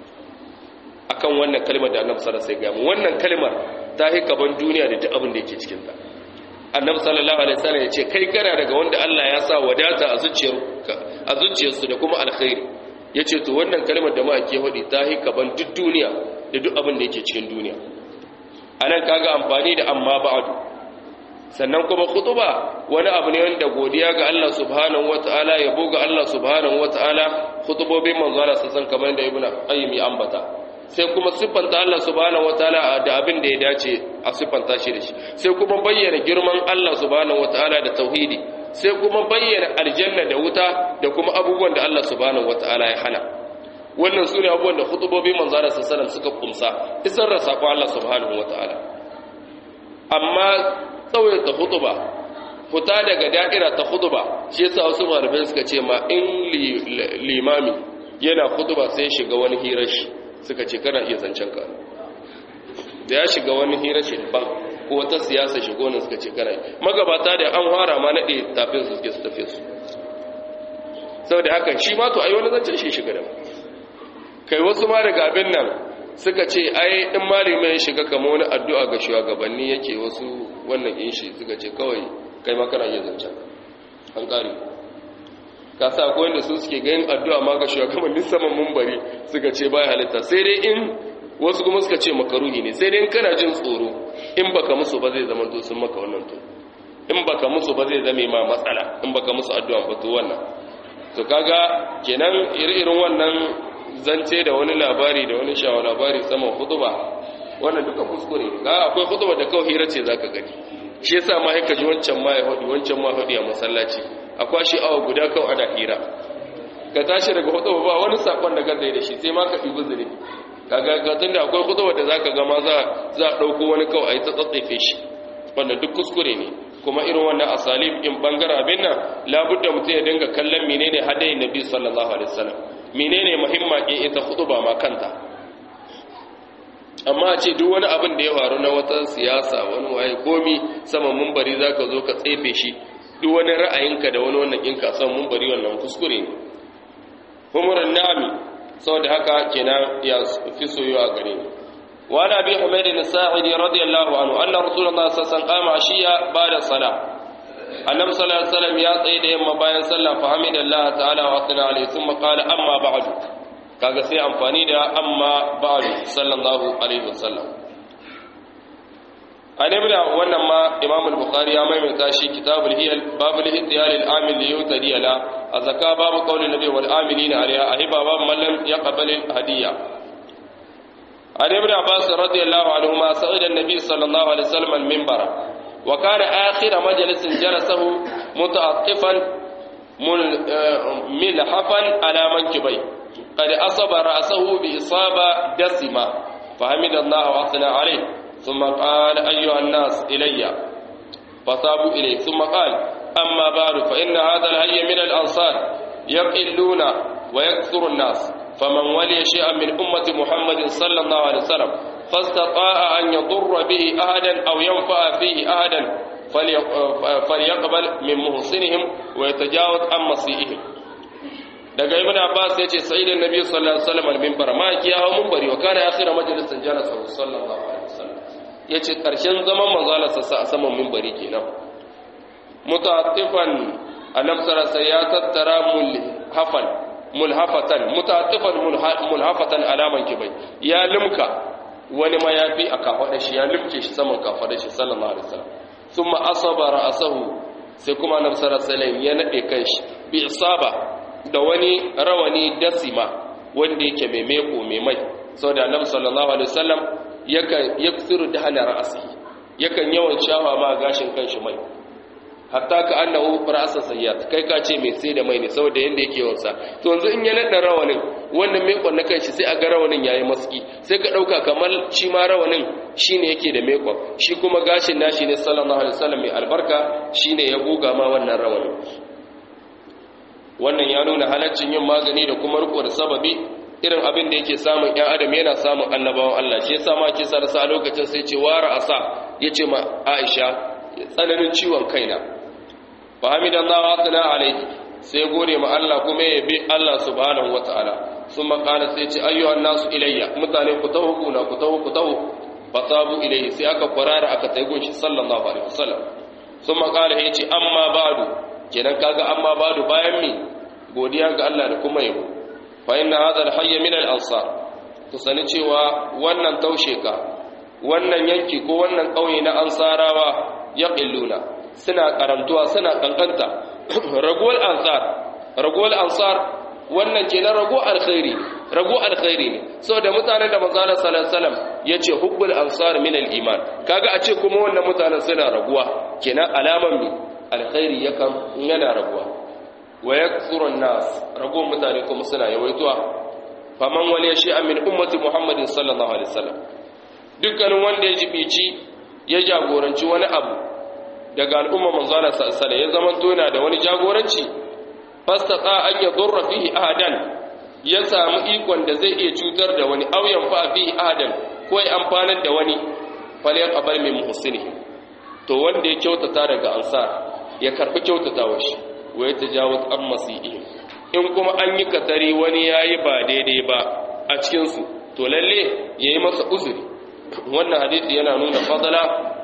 Speaker 1: akan wannan kalmar da annabi sallallahu alaihi wasallam wannan kalmar ta hi gaban duniya da duk abin da yake cikin ta annabi sallallahu alaihi wasallam ya ce kai kana daga wanda Allah ya sa wadata a zuciyarka a zuciyarsu da kuma alkhairi yace to wannan kalmar da ma ake hodi ta hi gaban duk duniya da duk abin da yake cikin duniya anan kaga amfani da amma ba'du sannan kuma khutuba wani abu ne wanda godiya ga Allah subhanahu wataala yabo ga Allah subhanahu wataala khutubobin manzo Allah san kamar da ibnu qayyim ya ambata sai kuma siffanta Allah subhanahu wataala da abin da ya dace a siffanta shi da shi sai kuma bayyana girman Allah subhanahu wataala da tauhidi sai kuma bayyana aljanna da wuta da kuma abubuwan da Allah subhanahu wataala ya hana wannan su ne abubuwan da khutubobin manzo Allah sallallahu alaihi suka kumsa isar da sako Allah subhanahu wataala amma tsawaita hutuba fita daga da'ira ta hutuba shi yasa wasu malamai suka ce ma in limami yana hutuba sai shiga wani hirar shi suka ce kana iya zancen ka da ya shiga wani hirar shi ban ko wata siyasa shigo ne suka ce kana magabata da an fara ma nade tafin su suke su tafi su saboda haka shi ma to ai wani zancen shi shiga da kai wasu ma daga abin nan suka ce ai in malami ya shiga kama wani addu'a ga shugabanni yake wasu wannan in shi suka ce kawai kai ma kana yin zancen an ƙari ka sa akwai wanda su suke ganin addu'a ma ga shugabannin saman mumbari suka ce baya halitta sai dai in wasu kuma suka ce makaruhi ne sai dai in kana jin tsoro in baka musu ba zai zama to sun maka wannan to in baka musu ba zai zame ma matsala in baka musu addu'a ba to wannan to kaga kenan iri-irin wannan zance da wani labari da wani shawa labari saman hutuba wannan duka kuskure ga akwai hutuba da kawai hira ce zaka gani shi yasa ma haka ji wancan ma ya hudu wancan ma hudu a masallaci akwai shi awa guda kawai ana hira ka tashi daga hutuba ba wani sakon da gaza da shi sai ma ka ɗibi zuri kaga ga tunda akwai hutuba da zaka ga ma za za a ɗauko wani kawai a yi ta tsatsefe shi wannan duk kuskure ne kuma irin wannan asalib in bangaren abin nan labudda mutum ya dinga kallon menene hadayin nabi sallallahu alaihi wasallam menene muhimma ke ita ba ma kanta amma a ce duk wani abin da ya faru na wata siyasa wani waye komi saman mumbari zaka zo ka tsefe shi duk wani ra'ayinka da wani wannan ɗinka saman mumbari wannan kuskure ne humurin nami saboda haka kenan ya fi soyuwa gare ni وعن ابي حميد الساعدي رضي الله عنه ان رسول الله صلى الله عليه وسلم قام عشيا بعد الصلاه النبي صلى الله عليه وسلم يا تsaye da yamma bayan sallah fa hamidallah ta'ala wa athna alayhi thumma qala amma ba'du kaga sai amfani da amma ba'du sallallahu alaihi wasallam an ibn wannan ma imam al-bukhari ya maimaita shi kitabul hiyal babul ihtiyal al-amil li yutadi la azaka babu qawli nabi wal amilina alaiha ahiba babu man lam yaqbal al-hadiya an ibn abbas radiyallahu anhuma sa'ida an-nabi sallallahu alaihi wasallam al-minbara wa kana akhir majlis jalasahu muta'attifan milhafan ala mankibai qad asaba ra'sahu bi isaba dasima فحمد الله وأثنى عليه ثم قال أيها الناس إلي فصابوا إليه ثم قال أما بعد فإن هذا الهي من الأنصار يقلون ويكثر الناس فمن ولي شيئا من أمة محمد صلى الله عليه وسلم فاستطاع أن يضر به أحدا أو ينفع فيه أحدا فليقبل من محسنهم ويتجاوز عن مسيئهم daga ibn abbas yace sayyidin nabi sallallahu alaihi wasallam al-minbar ma ki hawo minbari wa kana akhira majalisin jalasa sallallahu alaihi wasallam yace karshen zaman manzo Allah sa a saman minbari kenan mutaattifan annabi sallallahu alaihi ya tattara mulhafan mulhafatan mutaattifan mulhafatan alaman kibai ya limka wani mayafi a kafada shi ya limke shi saman kafada shi sallallahu alaihi wasallam thumma asaba ra'sahu sai kuma annabi sallallahu alaihi wasallam ya nade kanshi bi isaba da wani rawani dasima wanda yake mai meko mai mai saboda annabi sallallahu alaihi wasallam yakan yaksiru dahana ra'si yakan yawan shafa ma gashin kanshi mai hatta ka annahu ra'sa sayyat kai ka ce mai sai da mai ne saboda yanda yake wansa to yanzu in ya nada rawanin wannan mekon na kanshi sai a ga rawanin yayi maski sai ka dauka kamar shi ma rawanin shine yake da mekon shi kuma gashin nashi ne sallallahu alaihi wasallam mai albarka shine ya goga ma wannan rawanin wannan ya nuna halaccin yin magani da kuma riko da sababi irin abin da yake samun ƴan adam yana samun annabawan Allah shi yasa ma ke sa a lokacin sai ce wara asa yace ma Aisha tsananin ciwon kaina fa hamidallahu wa sana alayhi sai gode ma Allah kuma ya bi Allah subhanahu wataala summa qala sai ce ayyuhan nasu ilayya mutane ku tawo kuna ku tawo ku tawo fasabu ilayhi sai aka kwarara aka tayi gunshi sallallahu alaihi wasallam summa qala yace amma ba'du kenan kaga amma ba'du bayan mi godiya ga Allah da kuma yabo fa inna hadha al-hayy min al-ansar to sani cewa wannan taushe ka wannan yanki ko wannan kauye na ansarawa yaqilluna suna karantuwa suna kankanta ragowar ansar ragowar ansar wannan kenan rago alkhairi rago alkhairi ne saboda mutanen da manzo Allah sallallahu alaihi wasallam yace hubbul ansar min al-iman kaga a ce kuma wannan mutanen suna raguwa kenan alaman mi alkhairi yakan yana raguwa wa yakthuru an-nas rago mutane kuma suna yawaituwa faman wali shay'an min ummati muhammadin sallallahu alaihi wasallam dukkanin wanda ya jibici ya jagoranci wani abu daga al'umma manzo Allah sallallahu alaihi ya zama tona da wani jagoranci fastata an yadurra fihi ahadan ya samu ikon da zai iya cutar da wani auyan fa fihi ahadan ko ya amfanar da wani falyaqbal min muhsinihi to wanda ya kyautata daga ansar ya karbi kyautatawa shi wa ya tajawaz an masiihim in kuma an yi katari wani yayi ba daidai ba a cikin su to lalle yayi masa uzuri wannan hadisi yana nuna fadala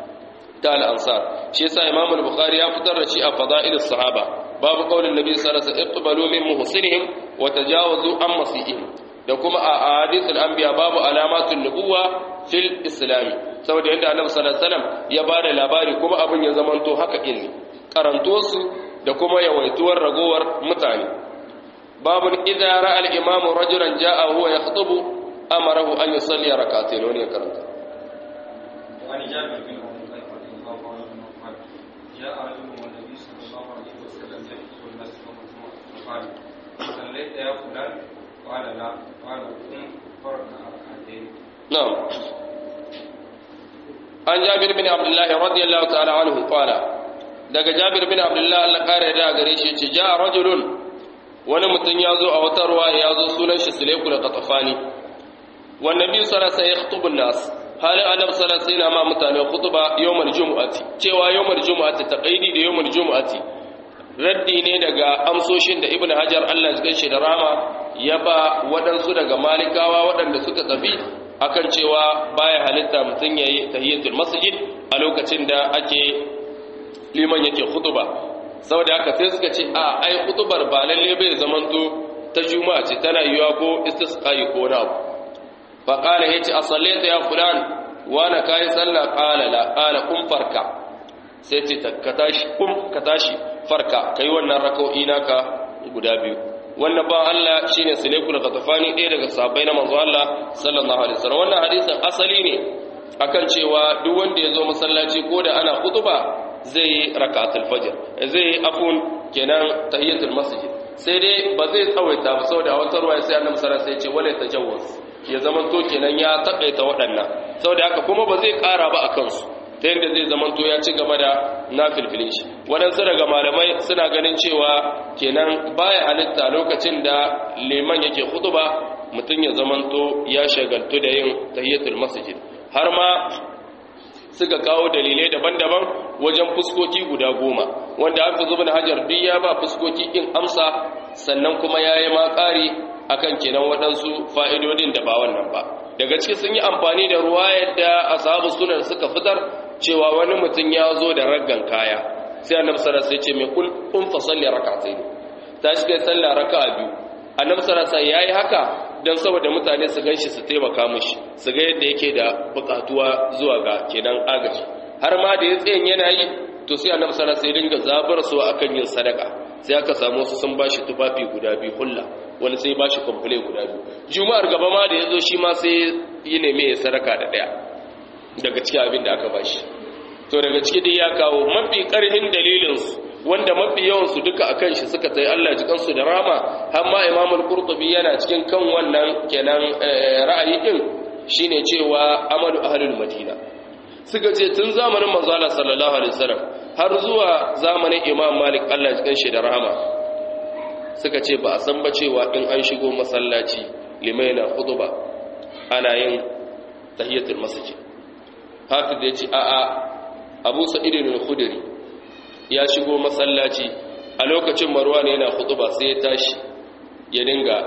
Speaker 1: ta al-ansar shi yasa imam al-bukhari ya fitar da shi a fada'ilus sahaba babu qaulin nabi sallallahu alaihi wasallam iqbalu min muhsinihim wa tajawazu an masiihim da kuma a hadithul anbiya babu alamatun nubuwa fil islam saboda yadda annabi sallallahu alaihi wasallam ya bada labari kuma abin ya zamanto haka din ne karantuwar su da kuma yawaituwar ragowar mutane babu idza ra'a al-imam rajulan ja'a huwa yakhutubu amarahu an yusalli rak'atayn wani ya karanta
Speaker 2: وعن جابر بن عبد الله رضي الله عنه قال جاء رجل والنبي صلى الله عليه وسلم يخطب الناس يوم الجمعه فقال صليت يا فلان قال لا قال قم فركع ركعتين
Speaker 1: نعم عن جابر بن عبد الله رضي الله تعالى عنه قال daga Jabir bin Abdullah Allah kare da gare shi ce ja rajulun wani mutum ya zo a wata ruwa ya zo sunan shi Sulaiku da Qatafani wan nabi sallallahu alaihi wasallam yakhutubu nas halin annabi sallallahu alaihi wasallam ma mutane khutba yawmal jumu'ati cewa yawmal jumu'ati taqaidi da yawmal jumu'ati raddi ne daga amsoshin da ibnu hajar Allah ya gaishe da rama ya ba waɗansu daga malikawa waɗanda suka tafi akan cewa baya halitta mutum yayi tahiyatul masjid a lokacin da ake liman yake khutba saboda haka sai suka ce a ai khutbar ba lalle bai zamanto ta juma'a ce tana yiwa ko istisqai ko na abu fa qala yace asallaita ya fulan wa na kai sallah qala la qala kum farka sai ce ka tashi kum ka tashi farka kai wannan rak'o'i naka guda biyu wannan ba Allah shine Sulaykul Ghatafani ɗaya daga sahabbai na manzo Allah sallallahu alaihi wasallam wannan hadisin asali ne akan cewa duk wanda ya zo masallaci ko da ana khutba zai rak'atul fajr zai afun kenan tahiyatul masjid sai dai ba zai tsawaita ba saboda a wata ruwaya sai annabi sallallahu alaihi wasallam ya ce wala tajawuz ya zaman to kenan ya takaita waɗannan saboda haka kuma ba zai ƙara ba akan su ta yadda zai zaman to ya ci gaba da nafilfilin shi waɗansu daga malamai suna ganin cewa kenan baya halitta lokacin da liman yake khutba mutum ya zaman to ya shagaltu da yin tahiyatul masjid har ma suka kawo dalilai daban-daban wajen fuskoki guda goma wanda aka zuba da hajar duk ya ba fuskoki in amsa sannan kuma ya yi makari akan kenan waɗansu fa'idodin da ba wannan ba daga ciki sun yi amfani da ruwa yadda ashabu sunan suka fitar cewa wani mutum ya zo da raggan kaya sai annabi sallallahu alaihi wasallam ya ce mai kul kun fa salli rak'atayn tashi kai sallah raka'a biyu annabi sallallahu alaihi wasallam yayi haka don saboda mutane su ganshi su taimaka mishi su ga yadda yake da bukatuwa zuwa ga kenan agaji har ma da ya tsayin yana yi to sai annabi sallallahu alaihi wasallam dinga zabar su akan yin sadaka sai aka samu su sun bashi tufafi guda biyu hulla wani sai bashi komple guda biyu juma'ar gaba ma da yazo shi ma sai yi neme ya sadaka da daya daga cikin abin da aka bashi to daga ciki dai ya kawo mafi karhin dalilin su wanda mafi yawansu duka a kan shi suka tsaye Allah jikansu da rama har ma imamul qurtubi yana cikin kan wannan kenan ra'ayi din shine cewa amalu ahlul madina suka ce tun zamanin manzo Allah sallallahu alaihi wasallam har zuwa zamanin imam malik Allah jikan shi da rama suka ce ba a san ba cewa in an shigo masallaci limaina khutba ana yin tahiyatul masjid hafiz ya ce a'a abu sa'id al-khudri ya shigo masallaci a lokacin marwa ne yana khutuba sai ya tashi ya dinga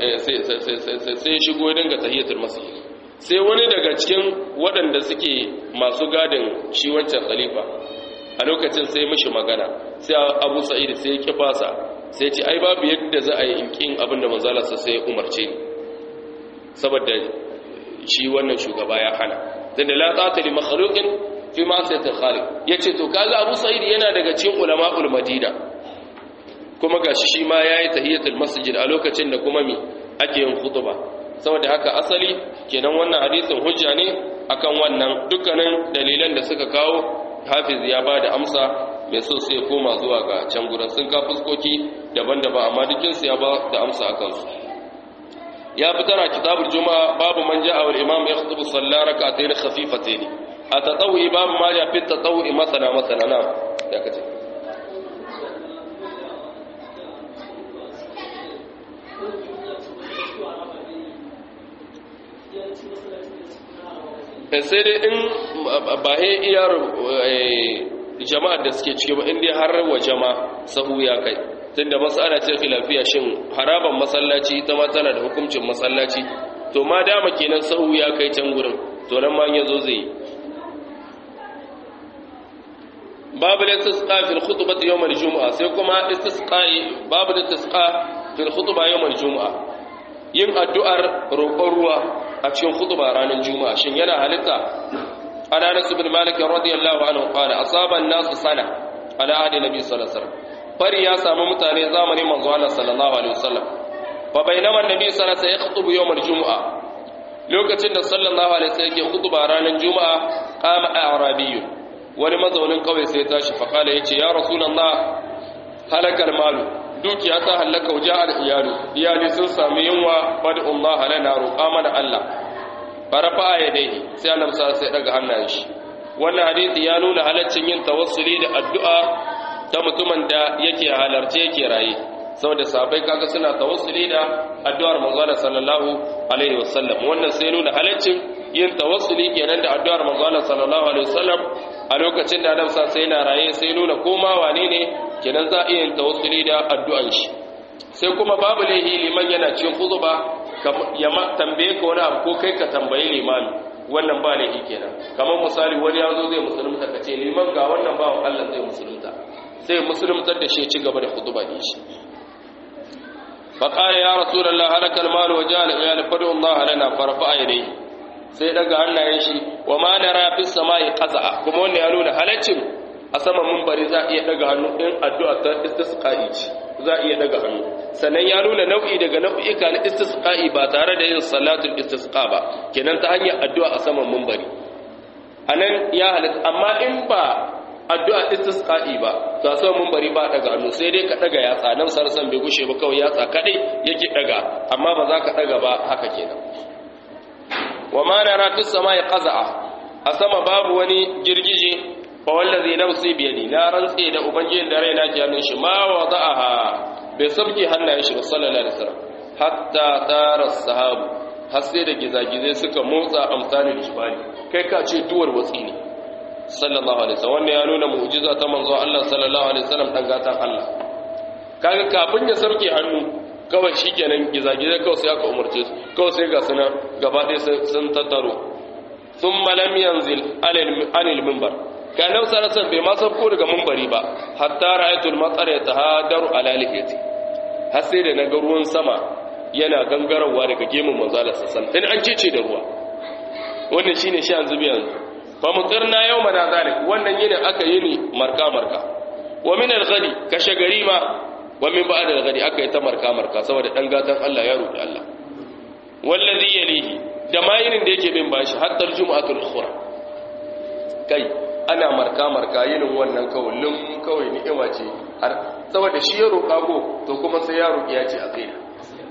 Speaker 1: sai ya shigo ya dinga tahiyatul masjid sai wani daga cikin waɗanda suke masu gadin shi wancan khalifa a lokacin sai mishi magana sai Abu Sa'id sai ya kifasa sai ya ce ai babu yadda za a yi inkin abin da manzala sai ya umarce ni saboda shi wannan shugaba ya hana tunda la ta'ata li makhluqin fi ma'siyatil khaliq yace to kaga Abu Sa'id yana daga cikin ulama'ul Madina kuma gashi shi ma yayi tahiyatul masjid a lokacin da kuma mi ake yin khutba saboda haka asali kenan wannan hadisin hujja ne akan wannan dukkanin dalilan da suka kawo Hafiz ya bada amsa mai so sai koma zuwa ga can gurin sun ka fuskoki daban-daban amma dukkan su ya ba da amsa akan su ya fitar a kitabul juma'a babu man ja'a wal imam yakhutubu sallah rak'atayn khafifatayn atatawwi babu ma ja fi tatawwi masana masana na ya kace sai dai in ba he iyar jama'ar da suke ciki ba inda har wa jama sahu ya kai tunda mas'ala ce khilafiya shin haraban masallaci ita ma tana da hukuncin masallaci to ma dama kenan sahu ya kai can gurin to nan ma yazo zai babu istisqa fil khutbati yawm al-jum'a sai kuma istisqa babu istisqa fil khutba yawm al-jum'a yin addu'ar roƙon ruwa a cikin khutba ranar juma'a shin yana halitta ana nasu bin malik radiyallahu anhu qala asaba an-nasu sana ala ahdi nabi sallallahu alaihi wasallam fari ya samu mutane zamanin manzo Allah sallallahu alaihi wasallam fa bainama annabi sallallahu alaihi wasallam yakhutubu yawm al-jum'a lokacin da sallallahu alaihi wasallam yake khutba ranar juma'a qama a'rabiyyun wani mazaunin kawai sai tashi fa kala yace ya rasulullah halakal malu dukiya ta halaka waje al-iyalu iyali sun sami yunwa fad'ullah lana roƙa mana Allah farafa yadayhi sai annabi sallallahu alaihi daga hannayen shi wannan hadisi ya nuna halaccin yin tawassuli da addu'a ta mutumin da yake halarce yake raye saboda sahabbai kaga suna tawassuli da addu'ar manzo sallallahu alaihi wasallam wannan sai nuna halaccin yin tawassuli kenan da addu'ar manzo sallallahu alaihi wasallam a lokacin da Adam sai yana raye sai nuna koma wane ne kenan za a iya yin tawassuli da addu'an shi sai kuma babu laihi liman yana cikin khutba ya tambaye ka wani abu ko kai ka tambayi limami wannan ba laihi kenan kamar misali wani ya zo zai musulunta ka ce liman ga wannan bawan Allah zai musulunta sai musuluntar da shi ci gaba da khutba din shi فقال يا رسول الله هلك المال وجاء العيال فادعوا الله لنا فرفع يديه sai daga hannayen shi wa ma nara fi samai qaza'a kuma wannan ya nuna halaccin a saman munbari za iya daga hannu in addu'a ta istisqa'i ce za iya daga hannu sannan ya nuna nau'i daga nau'ika na istisqa'i ba tare da yin salatul istisqa ba kenan ta hanyar addu'a a saman munbari anan ya halatta amma in ba addu'a istisqa'i ba to sai mun bari ba daga hannu sai dai ka daga yatsa nan sarsan bai gushe ba kawai yatsa kadai yake daga amma ba za ka daga ba haka kenan wa ma nara fis samai qaza'a a sama babu wani girgije fa wallazi nafsi bi yadi na rantsi da ubangijin da raina ke hannun shi ma wada'aha bai sabki hannayen shi ba sallallahu alaihi wasallam hatta tara sahabu har sai da gizagizai suka motsa amsalin jibali kai ka ce duwar watsi ne sallallahu alaihi wasallam wannan ya nuna mu'jiza ta manzo Allah sallallahu alaihi wasallam dan gatan Allah kaga kafin ya sarke hannu kawai shikenan gizagizai kawai sai aka umarce su kawai sai ga suna gaba ɗaya sun tattaro thumma lam yanzil anil minbar kana sallallahu bai ma sauko daga minbari ba hatta ra'aytul matsara yatahadaru ala lihiyati har sai da naga ruwan sama yana gangarawa daga gemun manzo Allah sallallahu alaihi wasallam an cece da ruwa wannan shine shi yanzu yanzu fa mutirna yawmana zalik wannan yini aka yi ni marka marka wa min al-ghadi kashe gari ma wa min ba'd al-ghadi aka yi ta marka marka saboda dan gatan Allah ya roki Allah wallazi yalihi da mayinin da yake bin bashi hatta al-jum'atul ukhra kai ana marka marka yinin wannan kawulin kawai ni'ima ce har saboda shi ya roka go to kuma sai ya roki ya ce a kai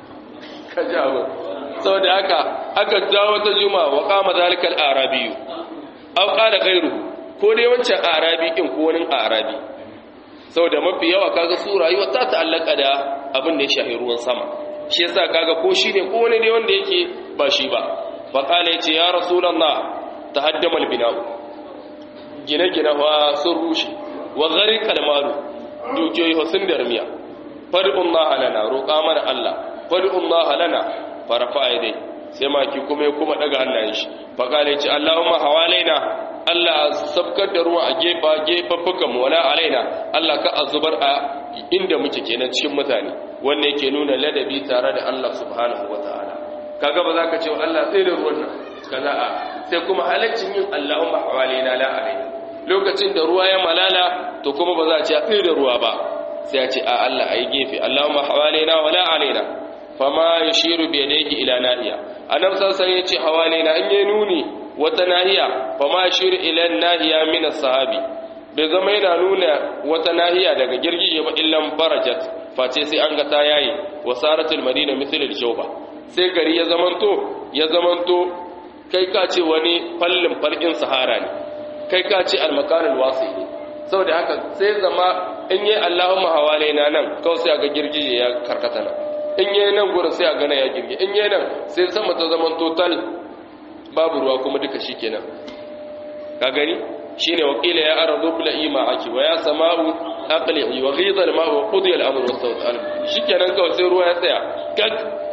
Speaker 1: ka ji abu saboda haka aka dawo ta juma'a wa qama zalikal arabiyu aw qala ghayruhu ko dai wancan arabi din ko wani arabi saboda mafi yawa kaga su rayuwa ta ta'allaka da abin da ya shahi ruwan sama shi yasa kaga ko shine ko wani ne wanda yake ba shi ba fa qala yace ya rasulullah tahaddama albina'u gine-gine wa sun rushe wa gharqa almalu dukiyoyi wa sun darmiya fad'ullaha lana roƙa mana Allah fad'ullaha lana farafa dai sai maki kuma ya kuma daga hannayen shi faƙale ce Allahumma hawalaina Allah sabkar da ruwa a gefa gefaffukan mu wala alaina Allah ka azubar a inda muke kenan cikin mutane wanda yake nuna ladabi tare da Allah subhanahu wataala kaga ba za ka ce Allah sai da ruwan nan kaza a sai kuma halaccin yin Allahumma hawalaina la alaina lokacin da ruwa ya malala to kuma ba za a ce a tsaye da ruwa ba sai a ce a Allah ayi gefe Allahumma hawalaina wala alaina fama yashiru bi yadayhi ila nahiya annabi sallallahu alaihi yace hawale na an yi nuni wata nahiya fama yashiru ila nahiya min as-sahabi bai zama yana nuna wata nahiya daga girgije ba illan barajat face sai an ga ta yayi wasaratul madina mithl al-jawba sai gari ya zamanto ya zamanto kai ka ce wani fallin farkin sahara ne kai ka ce al-makanul wasi ne saboda haka sai zama in yi Allahumma hawale na nan kawai sai ga girgije ya karkata nan in yi nan gurin sai a gana ya girge in yi nan sai sama ta zaman total babu ruwa kuma duka shi kenan ka gani shi ne wakila ya ara zubla ima aki wa ya sama'u aqli'i wa ghidha al-ma'u wa qudiya al-amru wa sawt al shi kenan kawai sai ruwa ya tsaya kak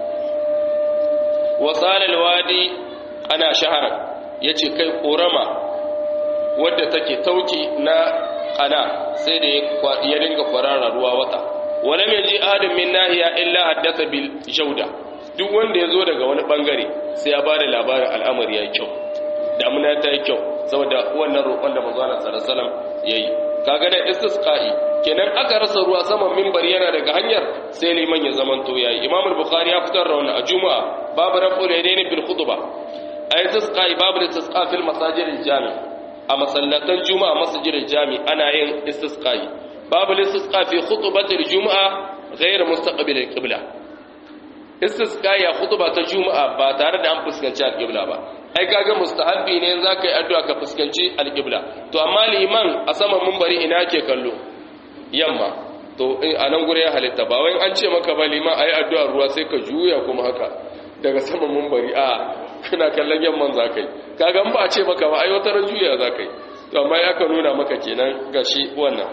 Speaker 1: wa sala al-wadi ana shahara yace kai korama wadda take tauki na kana sai da ya dinga kwarara ruwa wata wala mai ji adam min nahiya illa haddasa bil jauda duk wanda ya zo daga wani bangare sai ya bada labarin al'amari ya kyau damuna ta yi kyau saboda wannan roƙon da manzo Allah sallallahu alaihi wasallam yayi kaga da istisqa'i kenan aka rasa ruwa saman minbari yana daga hanyar sai liman ya zaman to yayi imam al-bukhari ya fitar da wannan a juma'a babu raf'ul yadaini bil khutbah ay istisqa'i babu istisqa fil masajid al-jami a masallatan juma'a masjid al-jami ana yin istisqa'i babu istisqa fi khutbatil juma'a ghayr mustaqbil al-qibla istisqa ya khutba ta juma'a ba tare da an fuskanci al-qibla ba ai kaga mustahabbi ne zaka yi addu'a ka fuskanci al-qibla to amma liman a saman munbari ina ke kallo yamma to a nan gure ya halitta ba wai an ce maka ba liman ayi addu'ar ruwa sai ka juya kuma haka daga saman munbari a kana kallon yamman zakai kaga ba a ce maka ba ai wata ran juya zakai to amma ya ka nuna maka kenan gashi wannan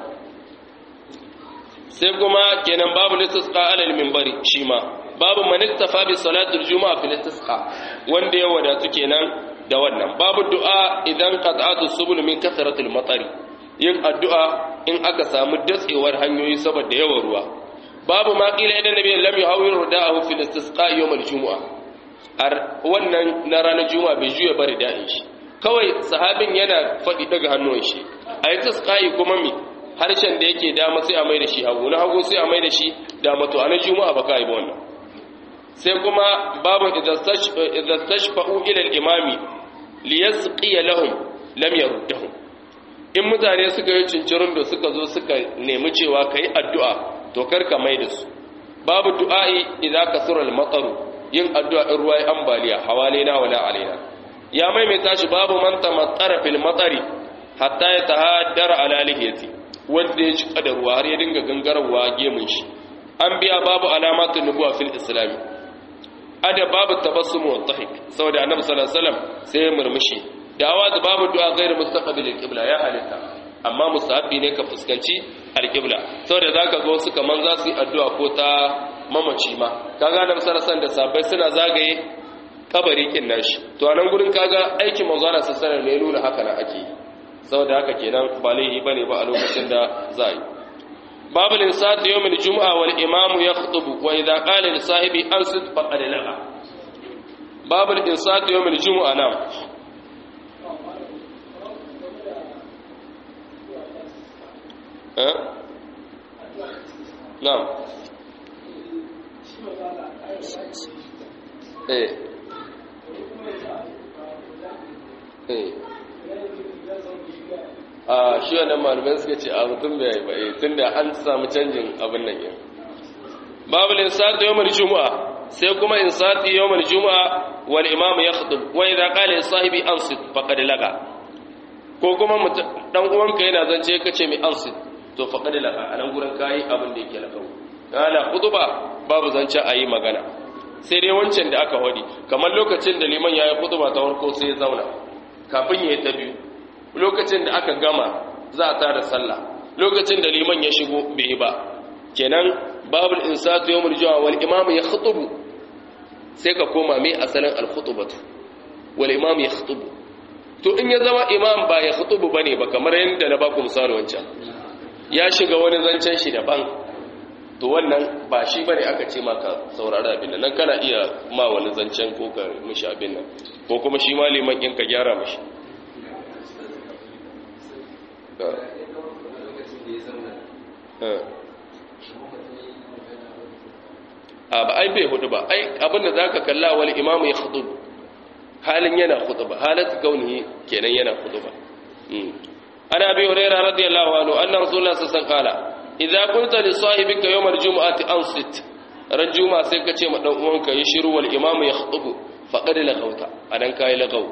Speaker 1: sai kuma kenan babu listisqa alal minbari shi ma babu man iktafa bi salatul juma'a fil istisqa wanda ya wadatu kenan da wannan babu du'a idan qat'atu subul min kathratil matari yin addu'a in aka samu datsewar hanyoyi saboda yawan ruwa babu ma qila idan nabi lam yuhawwir rida'ahu fil istisqa yawm al-jumu'a ar wannan na ranar juma'a bai juya bari da'in shi kawai sahabin yana faɗi daga hannun shi a yi tasqai kuma mi harshen da yake dama sai a mai da shi hagu na hagu sai a mai da shi dama to a na juma'a ba ka yi ba wannan sai kuma babu idza tashfa'u ila al-imami liyasqiya lahum lam yaruddahum in mutane suka yi cincirin da suka zo suka nemi cewa kai addu'a to karka mai da su babu du'a'i idza kasura al-mataru yin addu'a in ruwa ambaliya hawalina wala alaina ya maimaita shi babu man tamattara fil matari hatta ya tahaddara ala lihiyati wanda ya cika da ruwa har ya dinga gangarwa gemun shi an biya babu alamatun nubuwa fil islami ada babu tabassum wa dhahik saboda annabi sallallahu alaihi wasallam sai ya murmushi dawa da babu du'a ghairu mustaqbil al-qibla ya halitta amma musahabi ne ka fuskanci al-qibla saboda zaka ga wasu kaman za su yi addu'a ko ta mamaci ma kaga annabi sallallahu alaihi wasallam da sahabbai suna zagaye kabari kin nashi to anan gurin kaga aikin manzo Allah sallallahu alaihi wasallam ne nuna haka na ake saboda haka kenan ba laihi bane ba a lokacin da za yi باب الانصات يوم الجمعة والإمام يخطب وإذا قال لصاحبي أنصت فقد لغى باب الانصات يوم الجمعة نعم أه؟ نعم ايه ايه a shi wannan malamai suka ce a mutum bai yi ba tun da an samu canjin abin nan yin babu linsati yawon juma'a sai kuma insati yawon juma'a wal imam ya khudu wa idza qala li sahibi ansit faqad laga ko kuma dan uwanka yana zance kace mai ansit to faqad laga anan gurin kai abin da yake lagau ana khutba babu zance ayi magana sai dai wancan da aka wadi kamar lokacin da liman yayi khutba ta farko sai ya zauna kafin ya yi ta biyu lokacin da aka gama za a tada sallah lokacin da liman ya shigo bai yi ba kenan babul insatu yawmul juma'a wal imam ya khutubu sai ka koma mai asalin al khutubatu wal imam ya khutubu to in ya zama imam ba ya khutubu bane ba kamar yadda na baku misali wancan ya shiga wani zancen shi daban to wannan ba shi bane aka ce maka saurara abin nan kana iya ma wani zancen ko ka mishi abin nan ko kuma shi ma liman in ka gyara mishi a ba ai bai hudu ba ai abinda za ka kalla wani imamu ya hudu halin yana hudu ba halatu kaunihi kenan yana hudu ba ana bi huraira radiyallahu anhu anna rasulullah sallallahu alaihi wasallam idza qulta li sahibika yawm al-jum'ati ansit ran juma'a sai ka ce ma dan uwanka yi shiru wal imamu ya hudu faqad lagauta anan kai lagau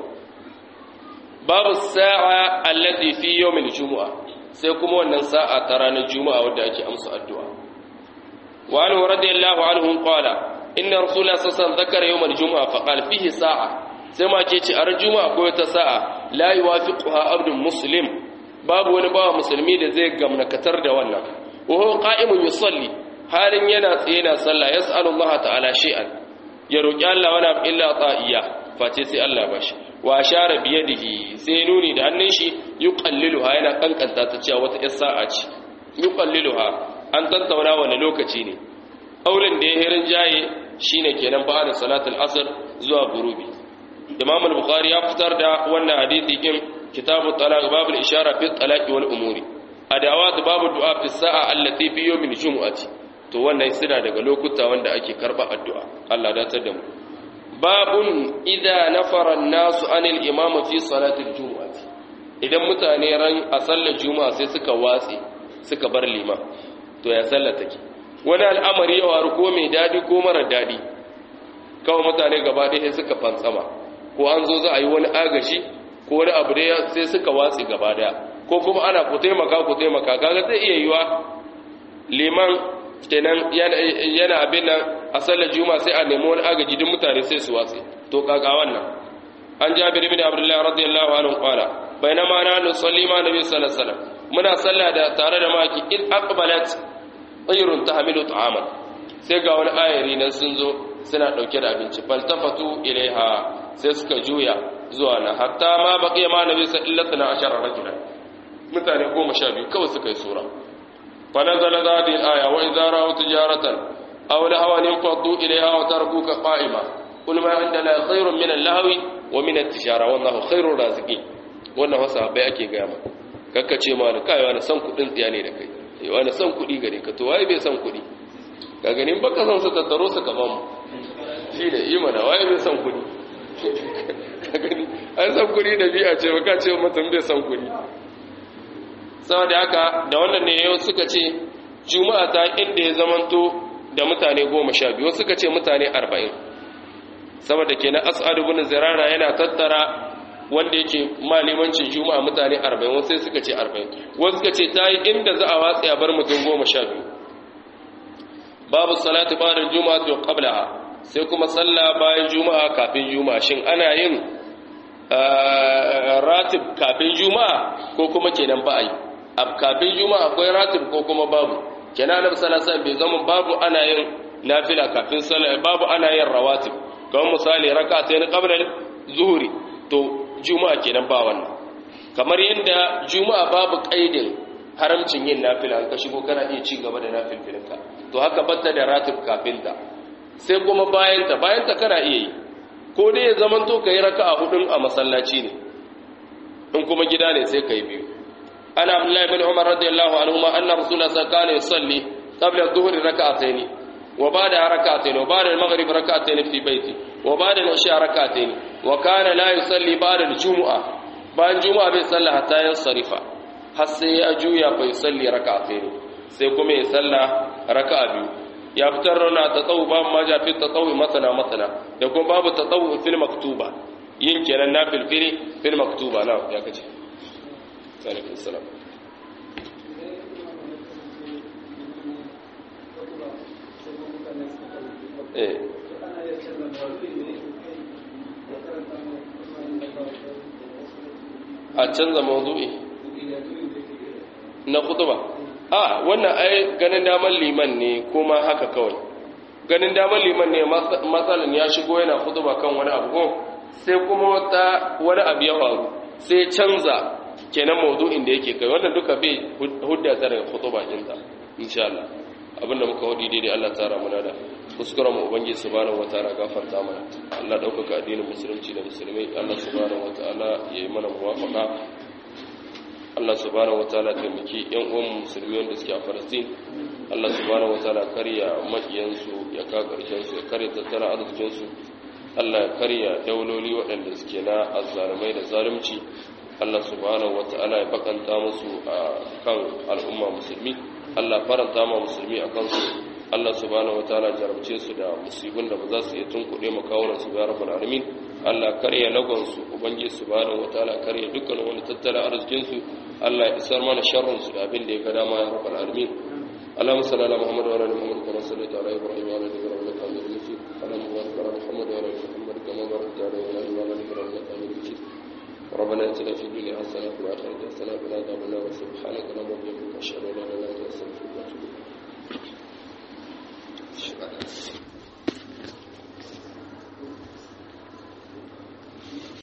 Speaker 1: babu sa'a allati fi yawm al-jum'a sai kuma wannan sa'a ta ranar juma'a wadda ake amsa addu'a wa anhu radiyallahu anhu qala inna rasulullah sallallahu alaihi wasallam zakara yawm al-jum'a fa qala fihi sa'a sai ma ke ce a ran juma'a ko ta sa'a la yuwafiquha abdun muslim babu wani bawa musulmi da zai gamnakatar da wannan wa huwa qa'imun yusalli halin yana tsaye na sallah yas'alu Allah ta'ala shay'an ya roki Allah wala illa ta'iya face sai Allah ba shi wa ashara bi yadihi sai nuni da hannun shi yuqalliluha yana kankanta ta cewa wata yar sa'a ce yuqalliluha an tattauna wani lokaci ne auren da ya hirin jaye shine kenan ba da salatul asr zuwa gurubi imam al-bukhari ya fitar da wannan hadisi din kitabu talaq babul ishara fi talaq wal umuri adawat babu du'a fi sa'a allati fi yawmil jumu'ati to wannan suna daga lokuta wanda ake karba addu'a Allah da da mu babun idza nafara an-nasu anil imam fi salatil jumu'ati idan mutane ran a sallar juma'a sai suka watse suka bar liman to ya sallar take wani al'amari ya waru ko mai dadi ko mara dadi kawai mutane gaba ɗaya suka fantsama ko an zo za a yi wani agashi ko wani abu da sai suka watsi gaba daya ko kuma ana ku taimaka ku taimaka kaga zai iya yiwa liman kenan yana abin nan a sallar juma sai a nemi wani agaji duk mutane sai su watsi to kaga wannan an jabir ibn abdullahi radiyallahu anhu qala bainama na nusalli ma nabi sallallahu alaihi wasallam muna salla da tare da maki in aqbalat tayrun tahmilu ta'aman sai ga wani ayari nan sun zo suna dauke da abinci faltafatu ilaiha sai suka juya zuwa na hatta ma baqiya ma nabi sallallahu alaihi wasallam rajulan mutane goma sha biyu kawai suka yi sura fa nazala hadhihi al-aya wa idza ra'aw tijaratan aw lahawan infaddu ilayha wa tarkuka qa'ima qul ma indana khairun min al-lahwi wa min at-tijara wallahu khairur raziqin wannan wasa bai ake ga maka kakkace ma da kai wani san kudin tsiya ne da kai eh wani san kudi gare ka to waye bai san kudi ka ganin baka san su tattaro su kaman mu shi ne yi mana waye bai san kudi ka gani an san kudi da biya ce baka ce mutum bai san kudi saboda haka da wannan ne yau suka ce juma'a ta inda ya zamanto da mutane goma sha biyu suka ce mutane arba'in saboda kenan as'adu bin zirara yana tattara wanda yake malimancin juma'a mutane 40 wasu sai suka ce 40 wasu suka ce ta yi inda za a watsi a bar mutum goma sha biyu babu salatu ba'da juma'a to qablaha sai kuma sallah bayan juma'a kafin juma'a shin ana yin ratib kafin juma'a ko kuma kenan ba a yi kafin juma'a akwai ratib ko kuma babu kenan annabi sallallahu alaihi wasallam bai zama babu ana yin nafila kafin sallah babu ana yin rawatib kamar misali rak'atayn qabla zuhri to juma'a kenan ba wannan kamar yadda juma'a babu kaidin haramcin yin nafila ka shigo kana iya ci gaba da nafilfilinka to haka batta da ratib kafinta sai kuma bayanta bayanta kana iya yi ko dai ya zaman to kai raka'a hudun a masallaci ne in kuma gida ne sai kai biyu ana abdullahi bin umar radiyallahu anhu ma anna rasulullah sallallahu alaihi wasallam yusalli qabla adh-dhuhri rak'atayn wa ba'da rak'atayn wa ba'da al-maghrib rak'atayn fi baiti wa ba'da al-isha rak'atayn wa kana la yusalli ba'da al-jumu'a bayan juma'a bai salla hatta yansarifa har sai ya juya fa yusalli rak'atayn sai kuma ya salla raka'a biyu ya fitar rana tatawu babu ma ja fi tatawu masana masana da kuma babu tatawu fil maktuba yin kenan na filfili fil maktuba na ya kace alaikum salam eh a canza mawdu'i na khutba a wannan ai ganin daman liman ne kuma haka kawai ganin daman liman ne matsalan ya shigo yana khutba kan wani abu ko sai kuma wata wani abu ya faru sai canza kenan mawdu'in da yake kai wannan duka bai hudda ta daga khutba ɗinta insha Allah abinda muka wadi daidai Allah tsara mana da kuskuren mu ubangiji subhanahu wataala gafarta mana Allah daukaka addinin musulunci da musulmai Allah subhanahu wataala yayi mana muwafaqa Allah subhanahu wataala taimaki yan uwan musulmi wanda suke a Palestine Allah subhanahu wataala karya makiyan su ya ka karshen su ya karya tattara arzikin su Allah ya karya dauloli waɗanda suke na azzalumai da zalunci Allah subhanahu wataala ya bakanta musu a kan al'umma musulmi Allah faranta ma musulmi a kansu Allah subhanahu wataala jarabce su da musibin da ba za su iya tunkuɗe makawunan su ga rabbul alamin Allah karya lagon su ubangiji subhanahu wataala karya dukkan wani tattalin arzikin su Allah ya isar mana sharrin su da abin da ya ga dama ya rabbul alamin اللهم صل على محمد وعلى ال محمد كما صليت على ابراهيم وعلى ال ابراهيم انك حميد مجيد اللهم بارك على محمد وعلى ال محمد كما باركت على ابراهيم وعلى ال ابراهيم انك حميد مجيد ربنا اتنا في الدنيا حسنه وفي الاخره حسنه وقنا عذاب النار سبحانك اللهم وبحمدك